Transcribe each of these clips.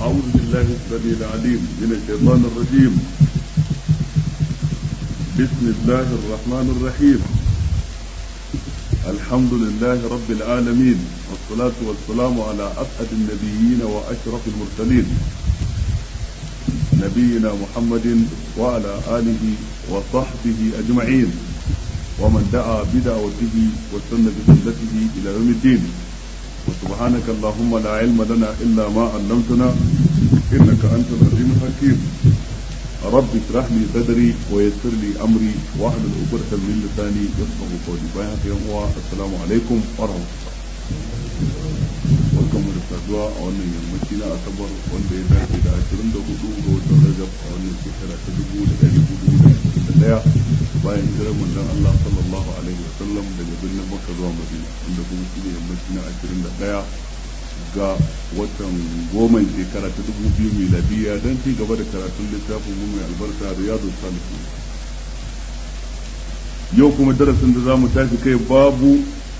أعوذ بالله السميع العليم من الشيطان الرجيم بسم الله الرحمن الرحيم الحمد لله رب العالمين والصلاة والسلام على أسعد النبيين وأشرف المرسلين نبينا محمد وعلى آله وصحبه أجمعين ومن دعا بدعوته واستنى بسنته إلى يوم الدين وسبحانك اللهم لا علم لنا إلا ما علمتنا إنك أنت العليم الحكيم رب اشرح لي صدري ويسر لي أمري واحلل عقدة من لساني يفقه قولي بيانك يوم السلام عليكم ورحمة الله barkan mu da saduwa a wannan yammaci na asabar wanda ya dace da ashirin da hudu ga watan rajab a wannan shekara ta dubu da ɗari hudu da ashirin da ɗaya bayan hijirar manzon Allah sallallahu alaihi wa sallam daga birnin Makka zuwa Madina wanda kuma shi ne yammaci na ashirin da ɗaya ga watan goma shekara ta dubu biyu miladiya don ci gaba da karatun littafin mu mai albarka riyadu salihin yau kuma darasin da za mu tashi kai babu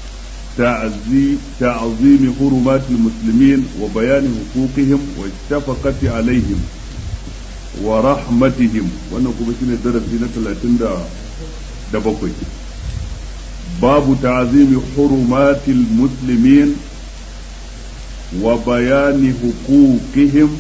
تعظيم حرمات المسلمين وبيان حقوقهم والشفقة عليهم ورحمتهم wannan kuma shine darasi na 37 babu ta'zimi hurumatil muslimin wa bayani huquqihim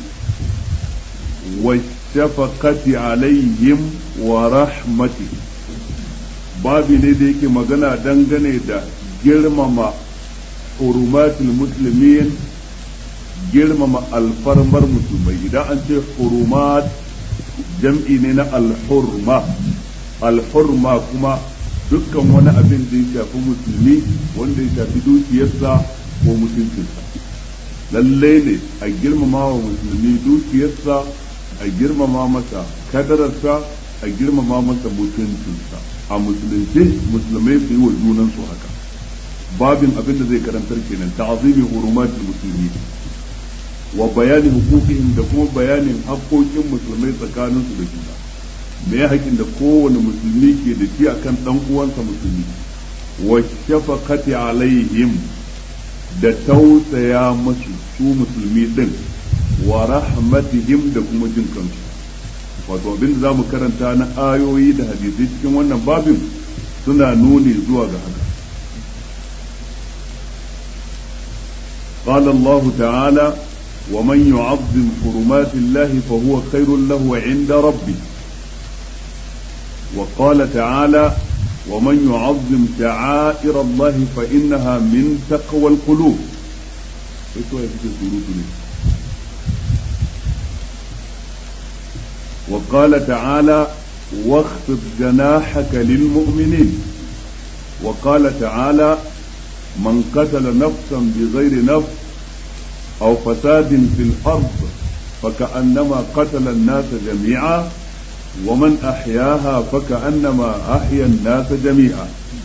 والشفقة عليهم ورحمتهم babi ne da yake magana dangane da girmama hurumatul muslimin girmama alfarmar musulmai idan an ce hurumat jam'i ne na alhurma alhurma kuma dukkan wani abin da ya shafi musulmi wanda ya shafi dukiyarsa ko mutuncinsa lallai ne a girmama wa musulmi dukiyarsa a girmama masa kadararsa a girmama masa mutuncinsa a musulunci musulmai su yi wa junansu haka babin abin da zai karantar kenan ta'zimi hurumatul musulmi wa bayani hukukihim da kuma bayanin haƙoƙin musulmai tsakanin su da juna me ya haƙin da kowane musulmi ke da shi akan dan uwansa musulmi wa shafaqati alaihim da tausaya masu su musulmi din wa rahmatihim da kuma jin kansu wato abin da zamu karanta na ayoyi da hadisai cikin wannan babin suna nuni zuwa ga haka قال الله تعالى ومن يعظم حرمات الله فهو خير له عند ربه وقال تعالى ومن يعظم شعائر الله فإنها من تقوى القلوب وقال تعالى واخفض جناحك للمؤمنين وقال تعالى من قتل نفسا بغير نفس أو فساد في الأرض فكأنما قتل الناس جميعا ومن أحياها فكأنما أحيا الناس جميعا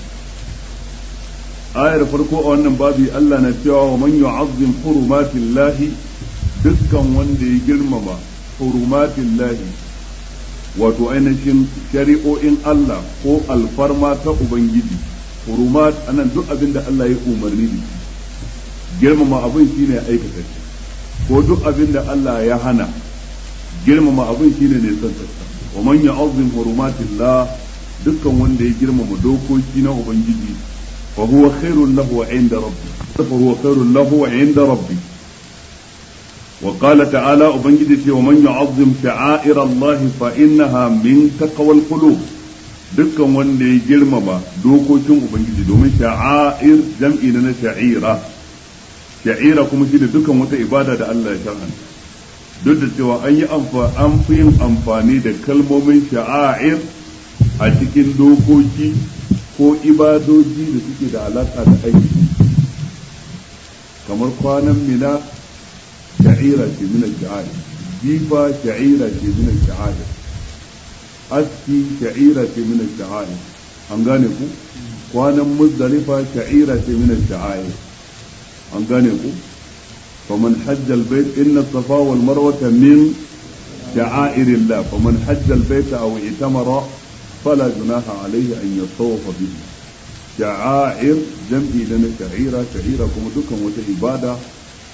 آية فرقوا أن بابي ألا نتيع ومن يعظم حرمات الله دكا وندي جرمما حرمات الله wato ainihin shari'o'in Allah ko alfarma ta Ubangiji hurumat anan duk abin da Allah ya umarni da girmama abin shine aikata shi ko duk abin da Allah ya hana girmama abin shine ne san wa man ya'azzim hurumatillah dukkan wanda ya girmama dokoki na ubangiji fa huwa khairul lahu inda rabbi fa huwa khairul lahu inda rabbi wa qala ta'ala ubangiji ce wa man ya'azzim sha'air Allah fa innaha min taqwal qulub dukkan wanda ya girmama dokokin ubangiji domin sha'air jam'i na sha'ira sha'ira kuma shi da dukkan wata ibada da Allah ya shar'anta duk da cewa an yi an fi yin amfani da kalmomin sha'air a cikin dokoki ko ibadoji da suke da alaka da aiki kamar kwanan mina sha'ira ce mina sha'air jifa sha'ira ce mina sha'air aski sha'ira ce min sha'air an gane ku kwanan muzdalifa sha'ira ce min sha'air an gane ku faman hajja albayt inna safa wal marwata min شعائر الله فمن حج البيت أو اعتمر فلا جناح عليه أن يطوف به شعائر جمعي لنا شعيرة شعيرة كما دكم وتعبادة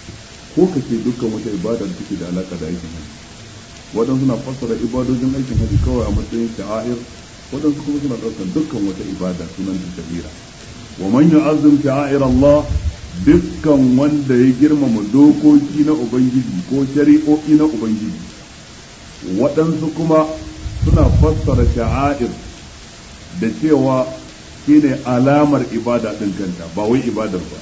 ko ka ce dukkan wata ibada da take da alaka da aikin haji waɗansu na fassara ibadojin aikin haji kawai a matsayin sha'air waɗansu kuma suna ɗaukar dukkan wata ibada sunan ta shahira wa man yu'azzim sha'air Allah dukkan wanda ya girmama dokoki na ubangiji ko shari'o'i na ubangiji waɗansu kuma suna fassara sha'air da cewa shine alamar ibada ɗin kanta ba wai ibadar ba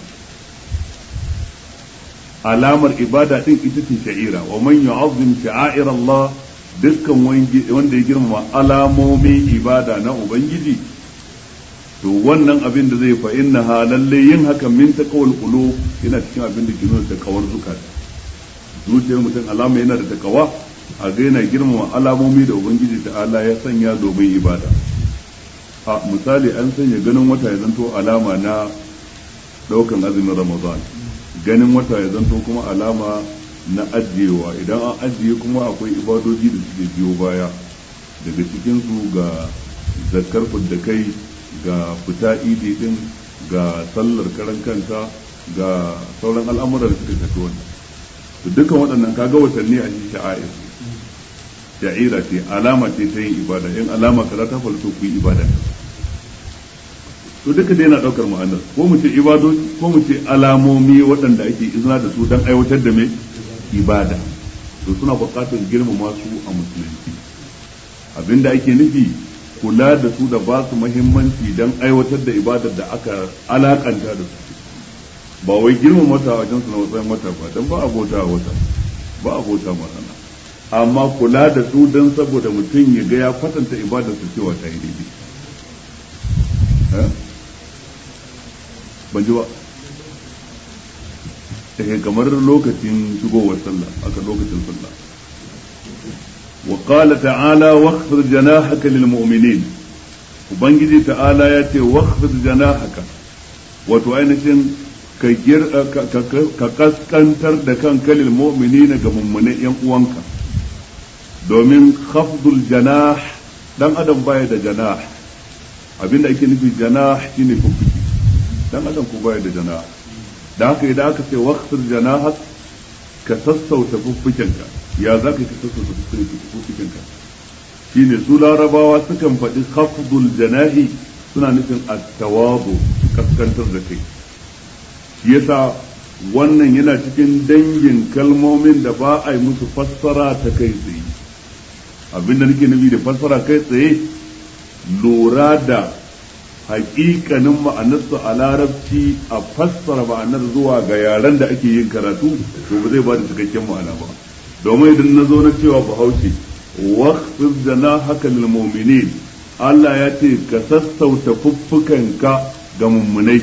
alamar ibada ɗin ita ce sha'ira wa man yu'azzim sha'air Allah dukkan wanda ya girmama alamomin ibada na ubangiji to wannan abin da zai fa inna ha lalle yin hakan min taqawul qulub yana cikin abin da ke nuna takawar zukata zuciyar mutum alama yana da takawa a ga yana girmama alamomi da ubangiji ta'ala ya sanya domin ibada a misali an sanya ganin wata ya zanto alama na daukan azumin ramadan ganin wata ya zanto kuma alama na ajiyewa idan an ajiye kuma akwai ibadoji da suke biyo baya daga cikinsu ga zakar da kai ga fita idi din ga sallar karan kanta ga sauran al'amuran da suka shafi wannan to dukkan waɗannan kaga watanni a cikin sha'air sha'ira ce alama ce ta yin ibada in alama kaza ta faru to ku yi ibada to duka dai yana daukar ma'anar ko mu ce ibadoci ko mu ce alamomi waɗanda ake izina da su don aiwatar da mai ibada to suna buƙatar girmama su a musulunci abinda ake nufi kula da su da ba su muhimmanci don aiwatar da ibadar da aka alakanta da su ba wai girmama wata wajen su na matsayin wata ba don ba a bauta wata ba a bauta masana amma kula da su don saboda mutum ya ga ya kwatanta ibadar su cewa ta yi daidai ban ji ba eh kamar lokacin shigowar sallah aka lokacin sallah wa qala ta'ala wakhfid janahaka lil mu'minin ubangiji ta'ala ya ce wakhfid janahaka wato ainihin ka ka kaskantar da kanka lil mu'minina ga mummune yan uwanka domin khafdul janah dan adam baya da janah abinda ake nufi janah shine fuffuki dan adam ko baya da janah da haka idan aka ce waqtir janahak ka sassauta fuffukenka ya za ka sassauta fuffukenka shine su larabawa sukan faɗi khafdul janahi suna nufin at-tawadu kaskantar da kai shi yasa wannan yana cikin dangin kalmomin da ba a yi musu fassara ta kai tsaye abinda nake nufi da fassara kai tsaye lura da hakikanin ma'anarsu a larabci a fassara ma'anar zuwa ga yaren da ake yin karatu to ba zai ba da cikakken ma'ana ba domin idan na zo na cewa bahaushe waqfid jana haka lil mu'minin Allah ya ce ka sassauta fuffukanka ga mummunai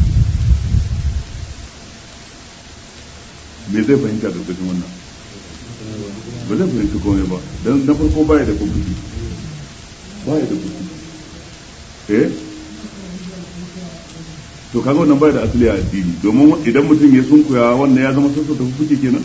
me zai fahimta da cikin wannan ba zai fahimci komai ba dan na farko baya da fuffuki baya da fuffuki eh to kaga wannan bai da asali a addini domin idan mutum ya sunkuya wannan ya zama sassa tafi fuke kenan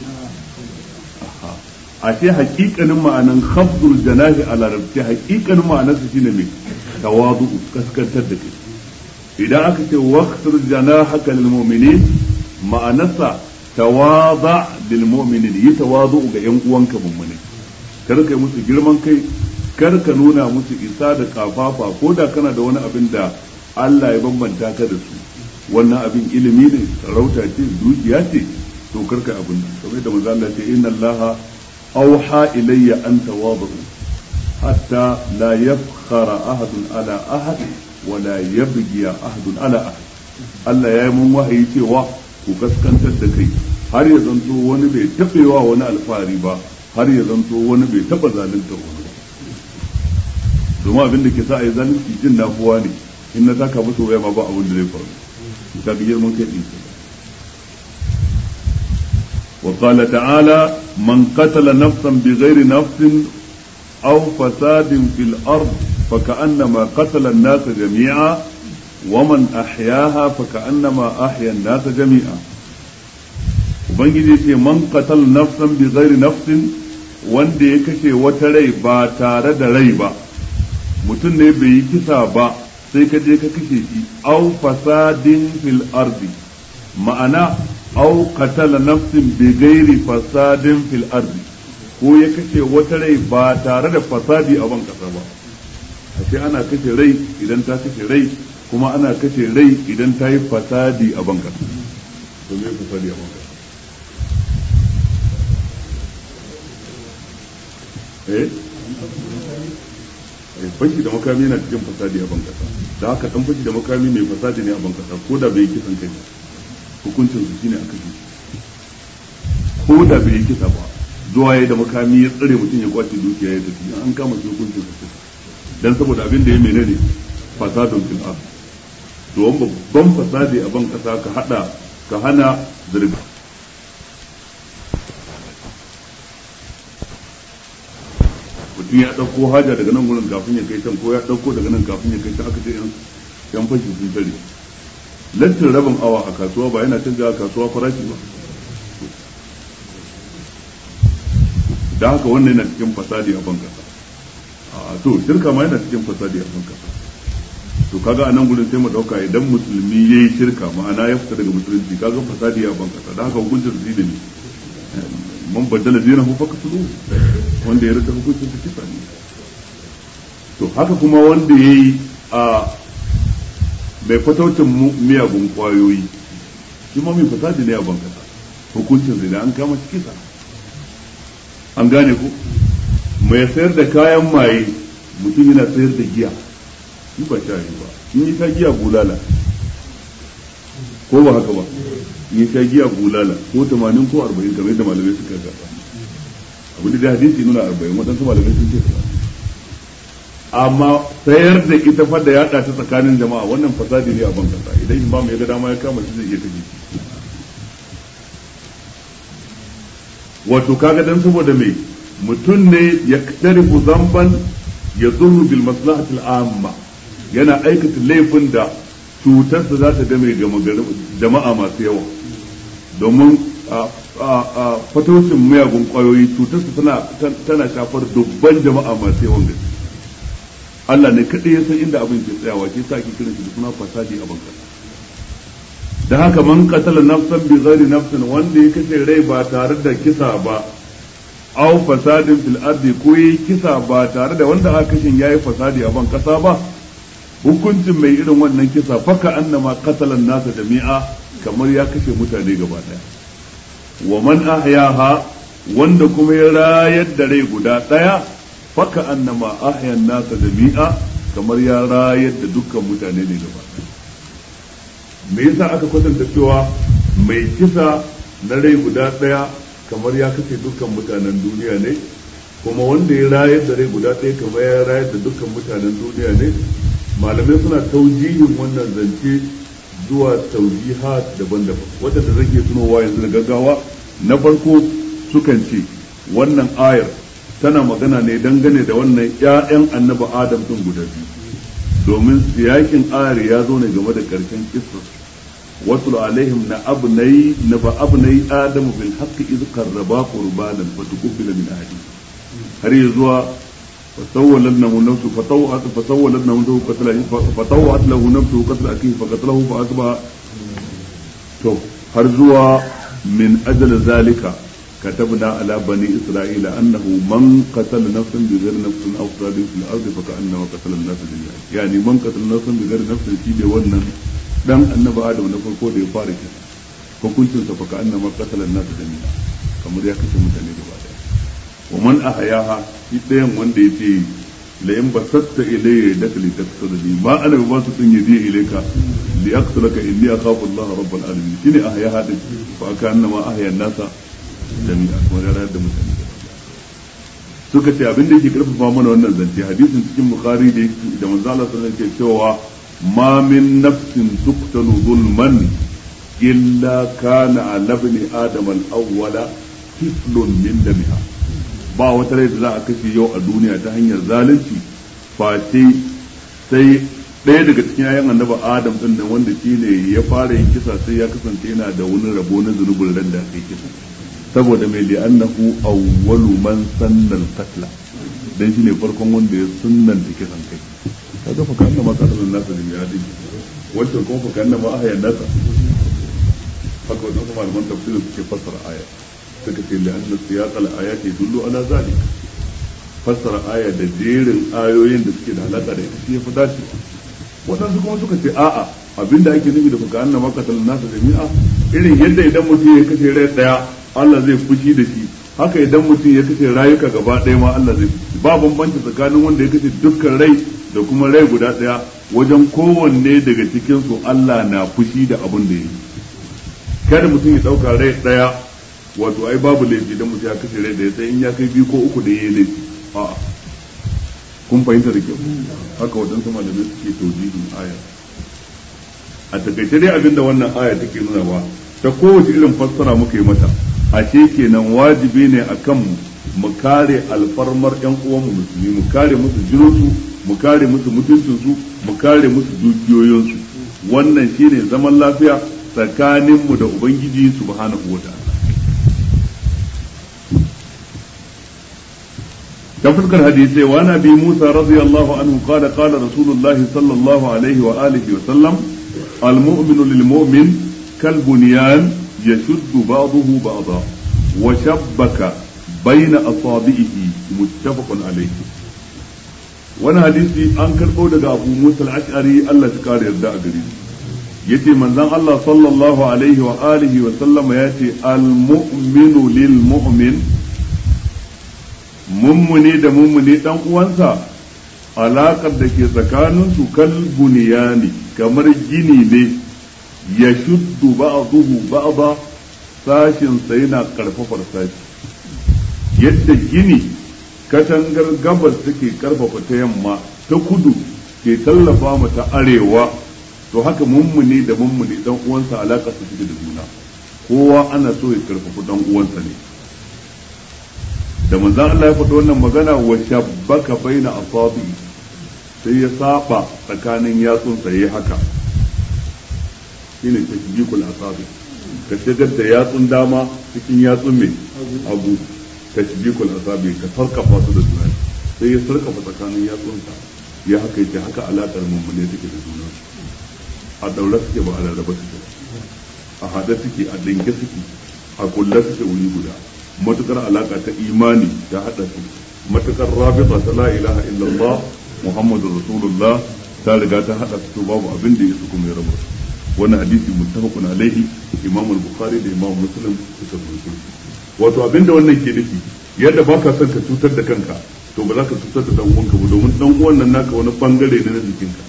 a ce hakikanin ma'anan khafdul janahi a larabci hakikanin ma'anarsa shine mai tawadu kaskantar da kai idan aka ce waqtur janahaka lil mu'minin ma'anarsa tawada lil mu'minin yi tawadu ga yan uwanka mummune kar kai musu girman kai kar ka nuna musu isa da kafafa ko da kana da wani abin da Allah ya bambanta ka da su wannan abin ilimi ne sarauta ce dukiya ce to karka abin nan kamar da manzo Allah ce inna Allah auha ilayya an tawadu hatta la yafkhara ahadun ala ahad wa la yabghi ahadun ala ahad Allah ya yi mun wahayi cewa ku kaskantar da kai har ya zanto wani bai taɓewa wani alfahari ba har ya zanto wani bai taɓa zalunta wani ba domin abin da ke sa a yi zalunci jin nafuwa ne in na taka musu waya ma ba abin da zai faru ka ga girman kai din wa qala ta'ala man qatala nafsan bighairi nafsin aw fasadin fil ard fa ka'annama qatala an-nas jami'a wa man ahyaha fa ka'annama ahya an-nas jami'a ubangiji ce man qatala nafsan bighairi nafsin wanda ya kashe wata rai ba tare da rai ba mutum ne bai yi kisa ba sai ka je ka kashe shi au fasadin fil ardi ma'ana aw qatala nafsin bi ghairi fasadin fil ardi ko ya kashe wata rai ba tare da fasadi a ban kasa ba ashe ana kashe rai idan ta kashe rai kuma ana kashe rai idan ta yi fasadi a ban kasa to me fasadi a ban kasa eh fashi da makami yana cikin fasadi a ban kasa da haka dan fashi da makami mai fasadi ne a ban kasa ko da bai kisan kai hukuncin su shine aka ji ko da bai yi kisa ba zuwa ya da makami ya tsare mutum ya kwace dukiya ya tafi an kama shi hukuncin su dan saboda abin da ya menene fasadun fil ard to babban fasadi a ban kasa ka hada ka hana zirga mutum ya ɗauko haja daga nan gurin kafin ya kai can ko ya ɗauko daga nan kafin ya kai can aka ce yan fashi sun tare lantin rabin awa a kasuwa ba yana canza a kasuwa farashi ba da haka wannan yana cikin fasadi a bankasa a to shirka ma yana cikin fasadi a bankasa to kaga a nan gurin sai mu dauka idan musulmi yayi shirka ma'ana ya fita daga musulunci kaga fasadi a bankasa da haka hukuncin su da ne man baddala dinahu faqtulu wanda ya rasa hukuncin su kisa ne to haka kuma wanda yayi a mai fataucin miyagun kwayoyi shi ma mai fasadi ne a bankasa hukuncin zai an kama shi kisa an gane ku mai sayar da kayan maye mutum yana sayar da giya shi ba sha ba in yi ta giya bulala ko ba haka ba in yi ta giya bulala ko tamanin ko arba'in kamar yadda malamai suka gaba abu da hadisi nuna arba'in waɗansu malamai sun ce amma sayar da ita fa da yaɗa ta tsakanin jama'a wannan fasadi ne a ban kasa idan imam ya ga dama ya kama shi zai iya kaje wato kaga dan saboda me mutum ne ya tarifu zamban ya zurru bil maslahati amma yana aikata laifin da cutarsa za ta game jama'a masu yawa domin fatocin miyagun kwayoyi cutarsa tana shafar dubban jama'a masu yawan gaske Allah ne kaɗai ya san inda abin ke tsayawa ke sa ake kiran shi da suna fasadi a banka da haka man qatala nafsan bi ghairi nafsin wanda ya kashe rai ba tare da kisa ba aw fasadin fil ardi ko yi kisa ba tare da wanda aka kashin yayi fasadi a ban kasa ba hukuncin mai irin wannan kisa faka annama qatala nasa jami'a kamar ya kashe mutane gaba daya wa man ahyaha wanda kuma ya rayar da rai guda daya faka annama ahya nasa jami'a kamar ya rayar da dukkan mutane ne gaba daya me yasa aka kwatanta cewa mai kisa na rai guda ɗaya kamar ya kashe dukkan mutanen duniya ne kuma wanda ya rayar da rai guda ɗaya kamar ya rayar da dukkan mutanen duniya ne malamai suna taujihin wannan zance zuwa taujihat daban-daban wadanda zan iya tunowa yanzu da gaggawa na farko sukan ce wannan ayar tana magana ne dangane da wannan 'ya'yan annabi adam din guda biyu domin siyakin ayar ya zo ne game da karshen kissar wasu alaihim na abnai na ba abnai adam bil haqqi iz qarraba qurbanan fa tuqbila min ahadi har ya zuwa فسولت له نفسه فطوعت فسولت له نفسه قتل فطوعت له نفسه قتل اخيه فقتله فاصبح تو har zuwa min ajal zalika كتبنا على بني إسرائيل أنه من قتل نفسا بغير نفس أو فساد في الأرض فكأنما قتل الناس جميعا يعني من قتل نفسا بغير نفس شيء wannan dan annabi Adam na farko da ya fara kisa hukuncin sa faka annama qatala an-nas jami'a kamar ya kashe mutane gaba daya wa man ahyaha shi dayan wanda yace la in basatta ilayya yadaka li taqtulni ma ana ba su tun yadi ilayka li aqtulaka inni akhafu Allah rabbul alamin shine ahyaha din fa ka annama ahya an-nasa jami'a kuma ya rayar da mutane suka ce abin da yake karfafa mana wannan zance hadisin cikin bukhari da da manzo Allah sallallahu alaihi cewa ma min nafsin tuqtalu zulman illa kana ala ibn adam al-awwala kiflun min damiha ba wata rai da za a kashe yau a duniya ta hanyar zalunci face sai ɗaya daga cikin yayan annaba adam din nan wanda shine ya fara yin kisa sai ya kasance yana da wani rabo na zunubin ran da aka yi kisa saboda mai li'annahu awwalu man sanna al-qatla dan shine farkon wanda ya sunnanta kisan kai kaga fa kanna ma qatala nasa da ya dinki wancan kuma fa kanna ma ahya nasa haka wadansu malaman tafsirin suke fassara aya suka ce la'anna siyaqal ayati yadullu ala zalik fassara aya da jerin ayoyin da suke da alaka da ita shi ya fi dacewa waɗansu kuma suka ce a'a abinda ake nufi da fuka annama qatal nasa jami'a irin yadda idan mutum ya kashe rai daya Allah zai fushi da shi haka idan mutum ya kashe rayuka gaba ɗaya ma Allah zai fushi ba bambanci tsakanin wanda ya kashe dukkan rai da kuma rai guda ɗaya wajen kowanne daga cikin su Allah na fushi da abin da ya yi kada mutum ya ɗauka rai ɗaya wato ai babu laifi idan mutum ya kashe rai ɗaya sai in ya kai biyu ko uku da ya yi laifi a'a kun fahimta da kyau haka waɗansu malamai suke taujihin aya a takaice dai abinda wannan aya take nuna ba ta kowace irin fassara muka yi mata ashe kenan wajibi ne akan mu mu kare alfarmar yan uwanmu musulmi mu kare musu jininsu mu kare musu mutuncinsu mu kare musu dukiyoyinsu wannan shine zaman lafiya tsakaninmu da ubangiji subhanahu wa ta'ala تفسك الحديث وعن ابي موسى رضي الله عنه قال قال رسول الله صلى الله عليه واله وسلم المؤمن للمؤمن كالبنيان يشد بعضه بعضا وشبك بين اصابعه متفق عليه wani hadisi an karɓo daga abu musa al-ash'ari Allah shi kare yarda a gare shi yace manzon Allah sallallahu alaihi wa alihi wa sallama yace al-mu'minu lil mu'min mummuni da mummuni dan uwansa alaƙar da ke tsakaninsu kal buniyani kamar gini ne ya shuddu ba'duhu ba'da sashin sa yana karfafar sashi yadda gini katangar gabas take karfafa ta yamma ta kudu ke tallafa mu ta arewa to haka mummuni da mummuni dan uwansa alaƙar su take da juna kowa ana so ya karfafa dan uwansa ne da manzan Allah ya faɗi wannan magana wa shabbaka baina asabi sai ya saba tsakanin yatsun sa yayi haka shine tashbikul asabi ka shigar da yatsun dama cikin yatsun mai abu tashbikul asabi ka sarkafa su da juna sai ya sarkafa tsakanin yatsun sa ya haka yake haka alaƙar mummune take da juna a daure suke ba a rarraba suke a haɗe suke a dinke suke a kulle suke wuri guda matukar alaka ta imani ta hada su matukar rabita ta la ilaha illallah muhammadur rasulullah ta riga ta hada su babu abin da yake kuma ya rabu wannan hadisi muttafaqun alaihi imam al-bukhari da imam muslim suka rubuta wato abin da wannan ke nufi yadda baka son ka cutar da kanka to ba za ka cutar da dan uwanka ba domin dan uwan nan naka wani bangare ne na jikinka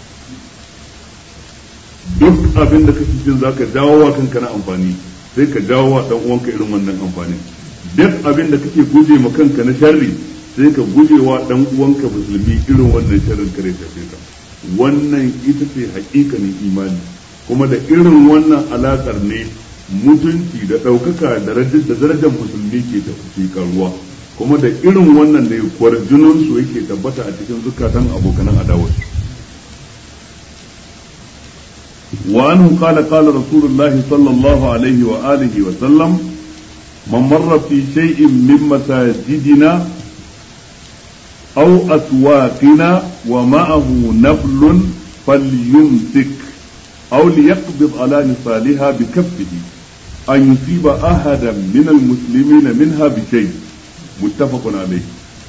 duk abin da kake jin zaka jawo wa kanka na amfani sai ka jawo wa dan uwanka irin wannan amfanin duk abin da kake guje ma kanka na sharri sai ka guje wa dan uwanka musulmi irin wannan sharrin kare ta ka wannan ita ce hakikanin imani kuma da irin wannan alakar ne mutunci da ɗaukaka da da darajar musulmi ke tafi karuwa kuma da irin wannan ne kwarjinin su yake tabbata a cikin zukatan abokanan adawarsu وعنه قال قال رسول الله صلى الله عليه وآله وسلم من مر في شيء من مساجدنا أو أسواقنا ومعه نبل فليمسك أو ليقبض على نصالها بكفه أن يصيب أحدا من المسلمين منها بشيء متفق عليه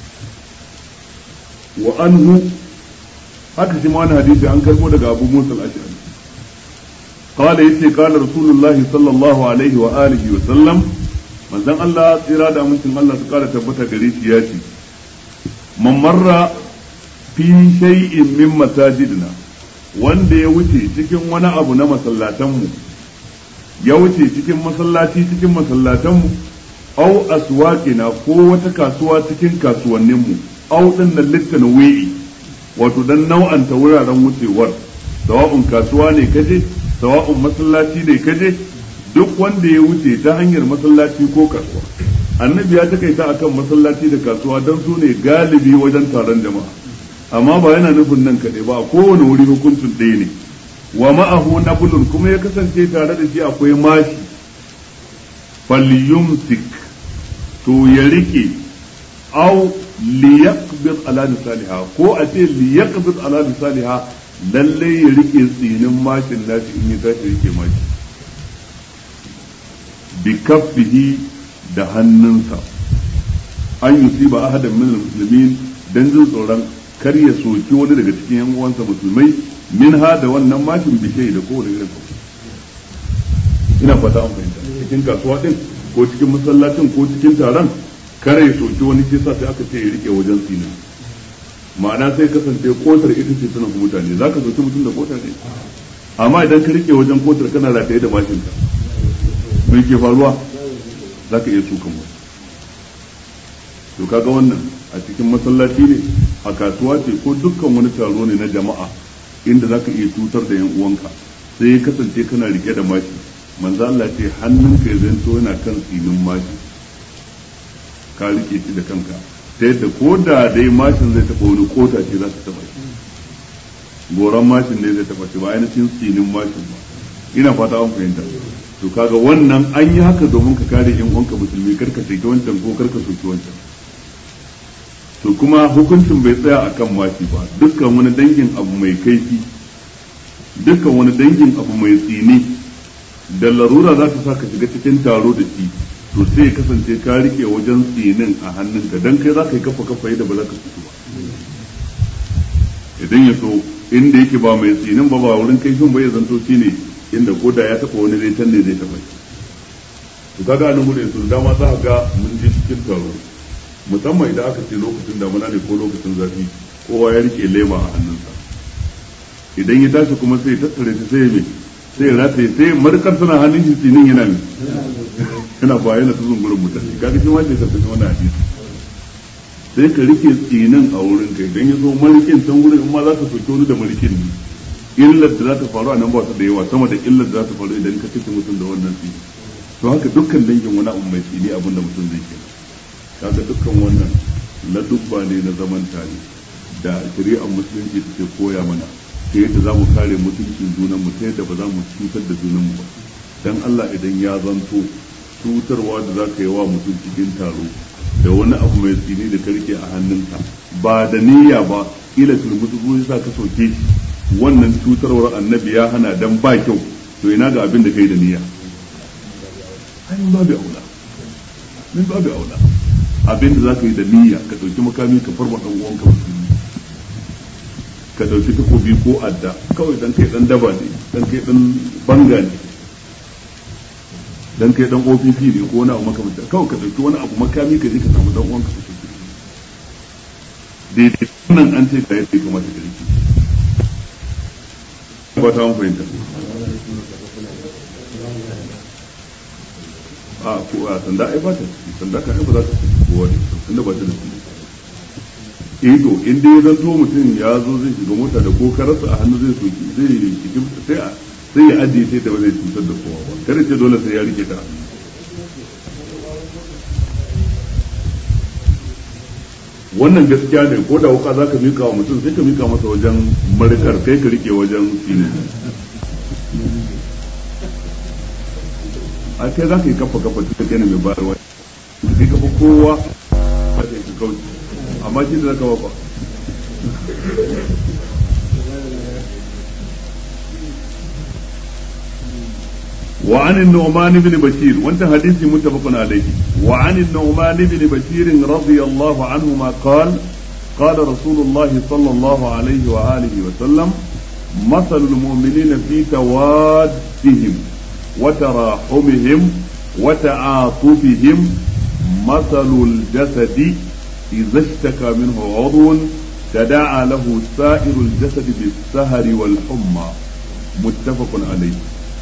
وأنه haka shi ma wani hadisi an karbo daga Abu Musa al-Ash'ari قال يتي قال رسول الله صلى الله عليه وآله وسلم manzon Allah tsira da amincin Allah su kara tabbata gare shi ya ce man marra fi shay'in min masajidina wanda ya wuce cikin wani abu na masallatanmu ya wuce cikin masallaci cikin masallatanmu au aswaqina ko wata kasuwa cikin kasuwanninmu au din nan littanwi wato dan nau'anta wuraren wucewar sawa'un kasuwa ne kaje sawa'un masallaci ne kaje duk wanda ya wuce ta hanyar masallaci ko kasuwa annabi ya takaita akan masallaci da kasuwa don su ne galibi wajen taron jama'a amma ba yana nufin nan kaɗai ba a kowane wuri hukuncin ɗaya ne wa ma'ahu nabulun kuma ya kasance tare da shi akwai mashi falyumsik to ya rike au liyaqbid ala misaliha ko a ce liyaqbid ala misaliha lalle ya rike tsinin mashin nashi in ya tashi rike mashi bi kaffihi da hannunsa an yusiba ahadan min almuslimin dan jin tsoron kar ya soki wani daga cikin yan uwansa musulmai min ha da wannan mashin bishai da kowane irin ina fata an fahimta cikin kasuwa din ko cikin masallacin ko cikin taron kare ya soki wani ce sa sai aka ce ya rike wajen sinin ma'ana sai kasance kotar ita ce tana ku mutane za ka soki mutum da kotar ne amma idan ka rike wajen kotar kana rataye da mashinka me ke faruwa za ka iya sukan mu to kaga wannan a cikin masallaci ne a kasuwa ce ko dukkan wani taro ne na jama'a inda za ka iya cutar da yan uwanka sai ya kasance kana rike da mashi manzo Allah ce hannunka ya zanto yana kan tsinin mashi ka rike shi da kanka ta yadda ko da dai mashin zai taɓa wani kota ce za ta taɓa shi goron mashin ne zai taɓa shi ba ainihin tsinin mashin ba ina fata an fahimta to kaga wannan an yi haka domin ka kare yan uwanka musulmi karka saki wancan ko karka soki wancan to kuma hukuncin bai tsaya akan mashi ba dukkan wani dangin abu mai kaifi dukkan wani dangin abu mai tsini da larura za ta sa ka shiga cikin taro da shi to sai ya kasance ka rike wajen tsinin a hannunka dan kai za ka yi kafa kafa yadda ba za ka fito ba idan ya so inda yake ba mai tsinin ba ba wurin kaifin ba ya zanto shi ne inda ko da ya taɓa wani zai can ne zai taɓa shi to kaga nan gudun su dama za ka ga mun je cikin taro musamman idan aka ce lokacin damuna ne ko lokacin zafi kowa ya rike lema a hannunsa idan ya tashi kuma sai ya tattare ta sai ya mai sai ya rataye sai markar suna hannun shi tsinin yana mai yana ba yana tuzun gurin mutane kaga shi wanda ya tafi wannan hadisi sai ka rike tsinin a wurin kai idan ya zo marikin can wurin in ma za ka soke wani da marikin ne illar da za ta faru a nan ba su da yawa sama da illar da za ta faru idan ka kashe mutum da wannan tsini to haka dukkan dangin wani abu mai tsini abin da mutum zai kenan kaga dukkan wannan ladubba ne na zaman tare da shari'ar musulunci take koya mana ta yadda za mu kare mutuncin junan mu ta yadda ba za mu cutar da junan mu ba dan Allah idan ya zanto cutarwa da za ka yi wa mutum cikin taro da wani abu mai tsini da karke a hannunka ba da niyya ba kila tulmutu ya sa ka soke shi wannan cutarwar annabi ya hana dan ba kyau to ina ga abin da kai da niyya ai mun babu aula min babu aula abin da zaka yi da niyya ka dauki makami ka farma dan uwanka musulmi ka dauki takobi ko adda kawai dan kai dan daba ne dan kai dan banga ne dan kai dan OPP ne ko wani abu makamanta kawai ka dauki wani abu makami ka je ka samu dan uwanka ka soke daidai wannan an ce ka yadda kamata ka rike ba ta fahimta a ko a sanda ai ba ta ciki sanda ka ba za ta ciki ko wani tunda ba ta da ciki eh to in dai zan to mutum ya zo zai shiga mota da ko karasa a hannu zai soki zai shiga sai a sai ya ajiye sai da ba zai cutar da kowa ba kada ce dole sai ya rike ta wannan gaskiya ne ko da wuka zaka mika wa mutum sai ka mika masa wajen marikar kai ka rike wajen sinin a kai za ka yi kafa kafa duka kai ne mai bayarwa da kai kafa kowa a kai ka kauce amma shi da zaka ba وعن النعمان بن بشير وانت حديث متفق عليه وعن النعمان بن بشير رضي الله عنهما قال قال رسول الله صلى الله عليه وآله وسلم مثل المؤمنين في توادهم وتراحمهم وتعاطفهم مثل الجسد إذا اشتكى منه عضو تداعى له سائر الجسد بالسهر والحمى متفق عليه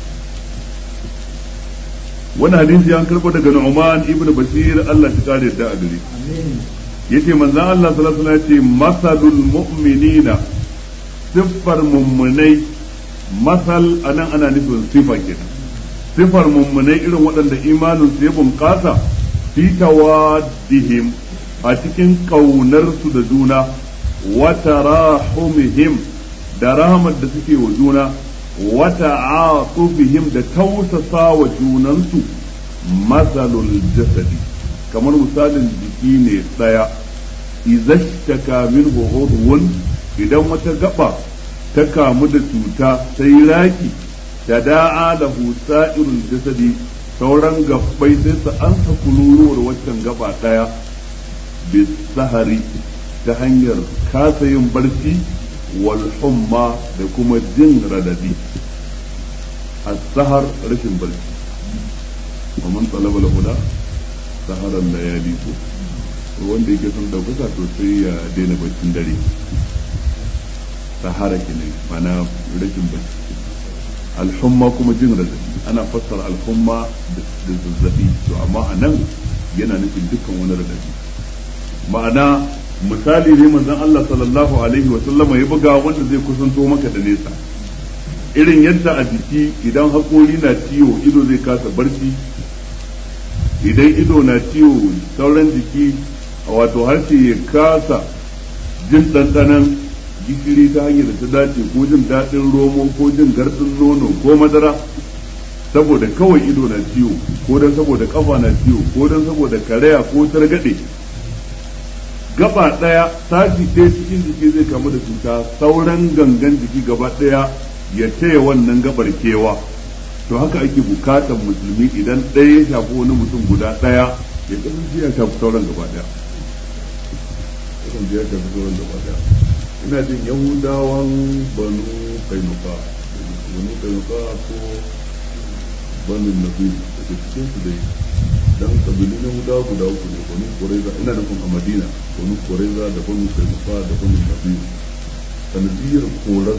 wani hadisi an karɓo daga Nu'man ibn Bashir Allah shi kare da a gare yace manzon Allah sallallahu alaihi wasallam yace masalul mu'minina siffar mummunai masal anan ana nufin sifa kenan sifar mummunai irin waɗanda imanin su ya bunƙasa fi tawaddihim a cikin ƙaunar su da juna wa tarahumihim da rahmat da suke wa juna wata atufihim da tausasa wa junansu matsalul jasadi kamar misalin jiki ne tsaya izashtaka min udhun idan wata gaba ta kamu da cuta sai raki da da'a lahu sa'irul jasadi sauran gabbai sai su ansa kururuwar waccan gaba daya bisahari ta hanyar kasa yin barci wal humma da kuma jin radadi as-sahar rashin barci wa man talaba al-huda saharan layali ko wanda yake son daukaka to sai ya daina barcin dare sahara kenan mana rashin barci al-humma kuma jin radadi ana fassara al-humma da zazzabi to amma anan yana nufin dukkan wani radadi ma'ana misali ne manzon Allah sallallahu alaihi wa sallama ya buga wanda zai kusanto maka da nesa irin yadda a jiki idan haƙori na ciwo ido zai kasa barci idan ido na ciwo sauran jiki wato harshe ya kasa jin ɗanɗanon gishiri ta hanyar da ta dace ko jin daɗin romo ko jin garɗin nono ko madara saboda kawai ido na ciwo ko don saboda kafa na ciwo ko don saboda karaya ko targaɗe gaba ɗaya sashi ɗaya cikin jiki zai kamu da cuta sauran gangan jiki gaba ɗaya ya taya wannan gabar kewa to haka ake bukatan musulmi idan ɗaya ya shafi wani mutum guda ɗaya ya kasance ya shafi sauran gaba ɗaya kasance ya shafi sauran gaba ɗaya ina jin yahudawan banu kainuka banu kainuka ko banu nabi daga cikin su dai dan kabilu na guda guda uku ne banu kuraiza ina nufin a madina banu kuraiza da banu kainuka da banu nabi sanadiyar korar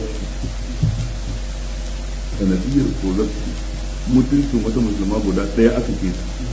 sanadiyar korar mutuncin wata musulma guda ɗaya aka ke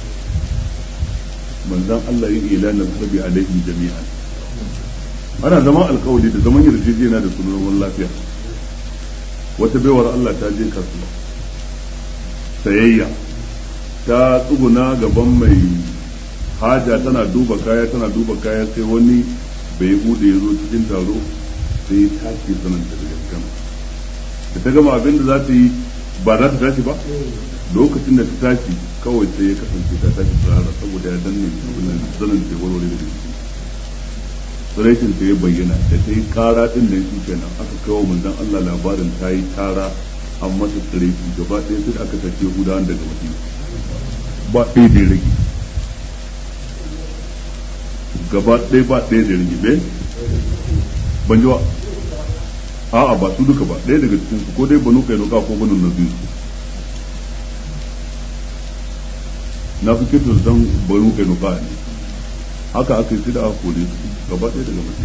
manzan Allah yin ilanin harbi alaihim jami'an ana zaman alkawali da zaman yarjejeniya da sunan lafiya wata baiwar Allah ta je kasuwa sayayya ta tsuguna gaban mai haja tana duba kaya tana duba kaya sai wani bai bude ya zo cikin taro sai ta ce sananta da gaskama da ta gama abin da za ta yi ba za ta tashi ba lokacin da ta tashi kawai sai ya kasance ta tashi tsara saboda ya danne abin da zanen ta warware da shi tsiraitin ta ya bayyana da ta yi kara din da shi kenan aka kawo manzon Allah labarin ta yi tara an masa tsiraiti gaba ɗaya sai aka tafi gudanar daga madina ba ɗaya da rage gaba ɗaya ba ɗaya da rage bai ban ji ba a'a ba su duka ba ɗaya daga cikin su ko dai banu kai nuka ko banu nabi na fi kitar dan banu kai nuka ne haka aka yi da aka kore su gaba ɗaya daga mutum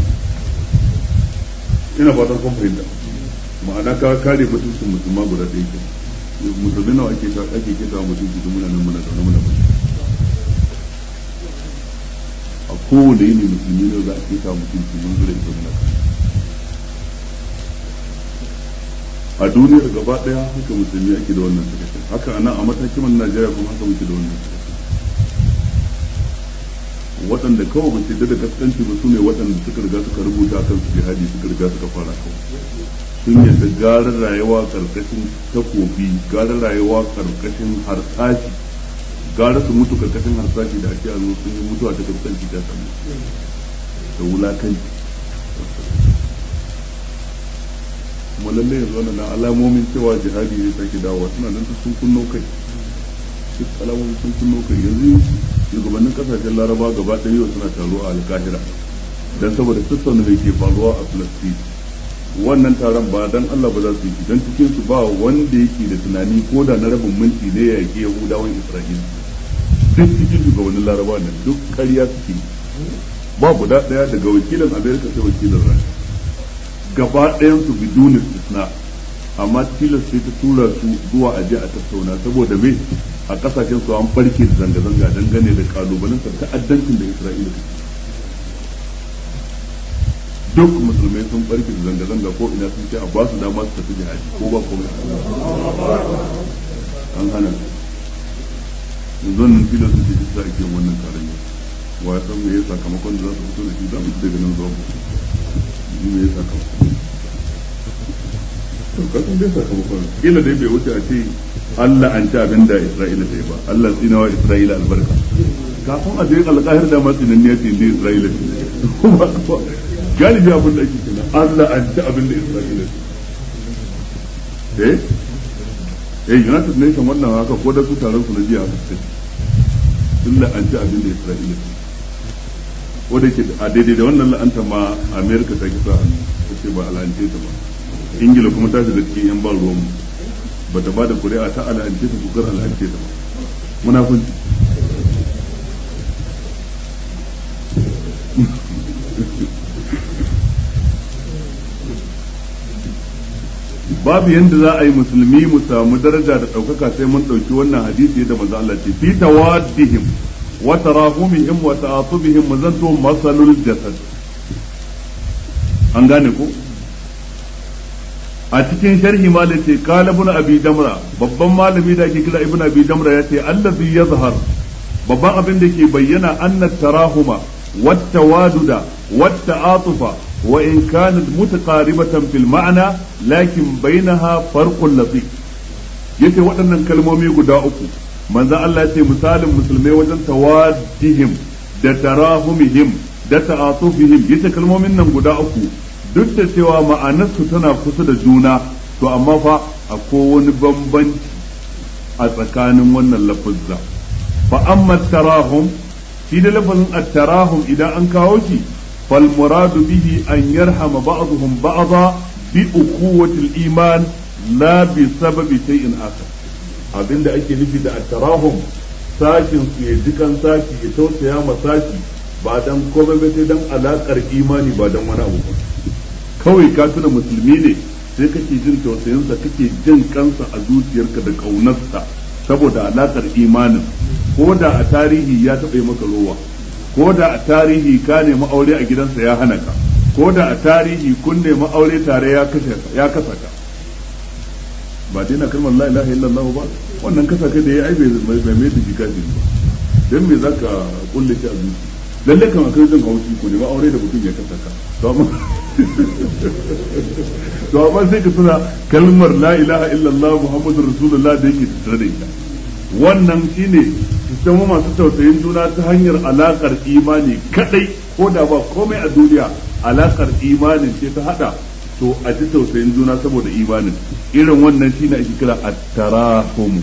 ina fatan kun fahimta ma'ana ka kare mutuncin musulma guda ɗaya ke musulmi nawa ake ake kisa mutunci da muna nan muna zaune muna mutunci a kowane yini musulmi ne za a kisa mutunci mun zura ita muna a duniyar gaba daya haka musulmi ake da wannan sakacin haka anan a matakin man Najeriya kuma haka muke da wannan sakacin waɗanda kawai ba su da gaskanci ba su ne waɗanda suka riga suka rubuta kan su jihadi suka riga suka fara kawai sun yadda gara rayuwa karkashin takobi gara rayuwa karkashin harsashi gara su mutu karkashin harsashi da ake zo sun yi mutuwa ta gaskanci ta sami da wulakanci kuma lallai yanzu wannan alamomin cewa jihadi zai sake dawowa suna nan sun kunno kai duk alamomin sun kunno kai yanzu shugabannin kasashen laraba gaba ɗaya yau suna taro a alkahira don saboda tattauna da ke faruwa a filastin wannan taron ba dan Allah ba za su yi don cikin su ba wanda yake da tunani ko da na rabin minti ne ya yake yahudawan isra'ila duk cikin shugabannin laraba nan duk ƙarya suke ba guda ɗaya daga wakilin amerika sai wakilin rasha gaba ɗayan su bidunin istisna amma tilas sai ta tura su zuwa aje a tattauna saboda me a kasashen su an farke da zanga-zanga dangane da kalubalen ta'addancin da isra'ila take duk musulmai sun barke da zanga-zanga ko ina sun ce a ba su dama su tafi jihadi ko ba komai an hana yanzu nan filin sun ce shi sa ake wannan taron yau wa ya san me ya sakamakon da za su fito da shi za mu ci daga nan zuwa mu me ya sakamakon to kasan dai sakamakon kila dai bai wuce a ce Allah an ci abin da Isra'ila ta yi ba Allah tsinawa Isra'ila albarka kafin a je alƙahir da masu nan ne ce inda Isra'ila ta galibi abin da ake kina Allah an ci abin da Isra'ila ta eh eh United Nation wannan haka ko da su taron su na jiya haka suka sun la'anci abin da Isra'ila su ko da ke a daidai da wannan la'anta ma America ta kisa hannu ta ce ba al'ance ta ba Ingila kuma ta shiga cikin yan ban ruwan ba ta ba da kuri'a ta al'ance ta kukar al'ance ta ba munafunci babu yadda za a yi musulmi mu samu daraja da ɗaukaka sai mun ɗauki wannan hadisi da manzo Allah ce fi tawaddihim wa tarahumihim wa ta'atubihim mazantu masalul jasad an gane ko a cikin sharhi ma da ce qala ibn abi damra babban malami da ake kira ibn abi damra ya ce allazi yazhar babban abin da ke bayyana anna tarahuma wat tawaduda wat ta'atufa وإن كانت متقاربة في المعنى لكن بينها فرق لطيف yace waɗannan kalmomi guda uku manzon Allah ya ce misalin musulmai wajen tawaddihim da tarahumihim da ta'atufihim yace kalmomin nan guda uku duk da cewa ma'anarsu tana kusa da juna to amma fa akwai wani bambanci a tsakanin wannan lafazza fa amma tarahum shi da lafazin at-tarahum idan an kawo shi فالمراد به أن يرحم بعضهم بعضا بأخوة الإيمان لا بسبب شيء آخر abin da ake nufi da attarahum sashin su ya jikan sashi ya tausaya ma sashi ba dan komai ba sai dan alakar imani ba dan wani abu ba kawai ka tuna musulmi ne sai kake jin tausayinsa kake jin kansa a zuciyarka da kaunarsa saboda alakar imanin ko da a tarihi ya taɓa maka rowa ko da a tarihi ka nemi aure a gidansa ya hana ka ko da a tarihi kun nemi aure tare ya kashe ya kasa ka ba dai na kalmar la ilaha illallah ba wannan kasa kai da ya aibe mai mai da shi kafiri ba dan me zaka kulle shi a zuci lalle kan akai jin haushi ko nemi aure da mutum ya kasa ka to amma to amma sai ka tuna kalmar la ilaha illallah muhammadur rasulullah da yake tattare da ita wannan shine su masu tausayin juna ta hanyar alakar imani kadai ko da ba komai a duniya alakar imanin ce ta hada to a ji tausayin juna saboda imanin irin wannan shine ake kira at-tarahum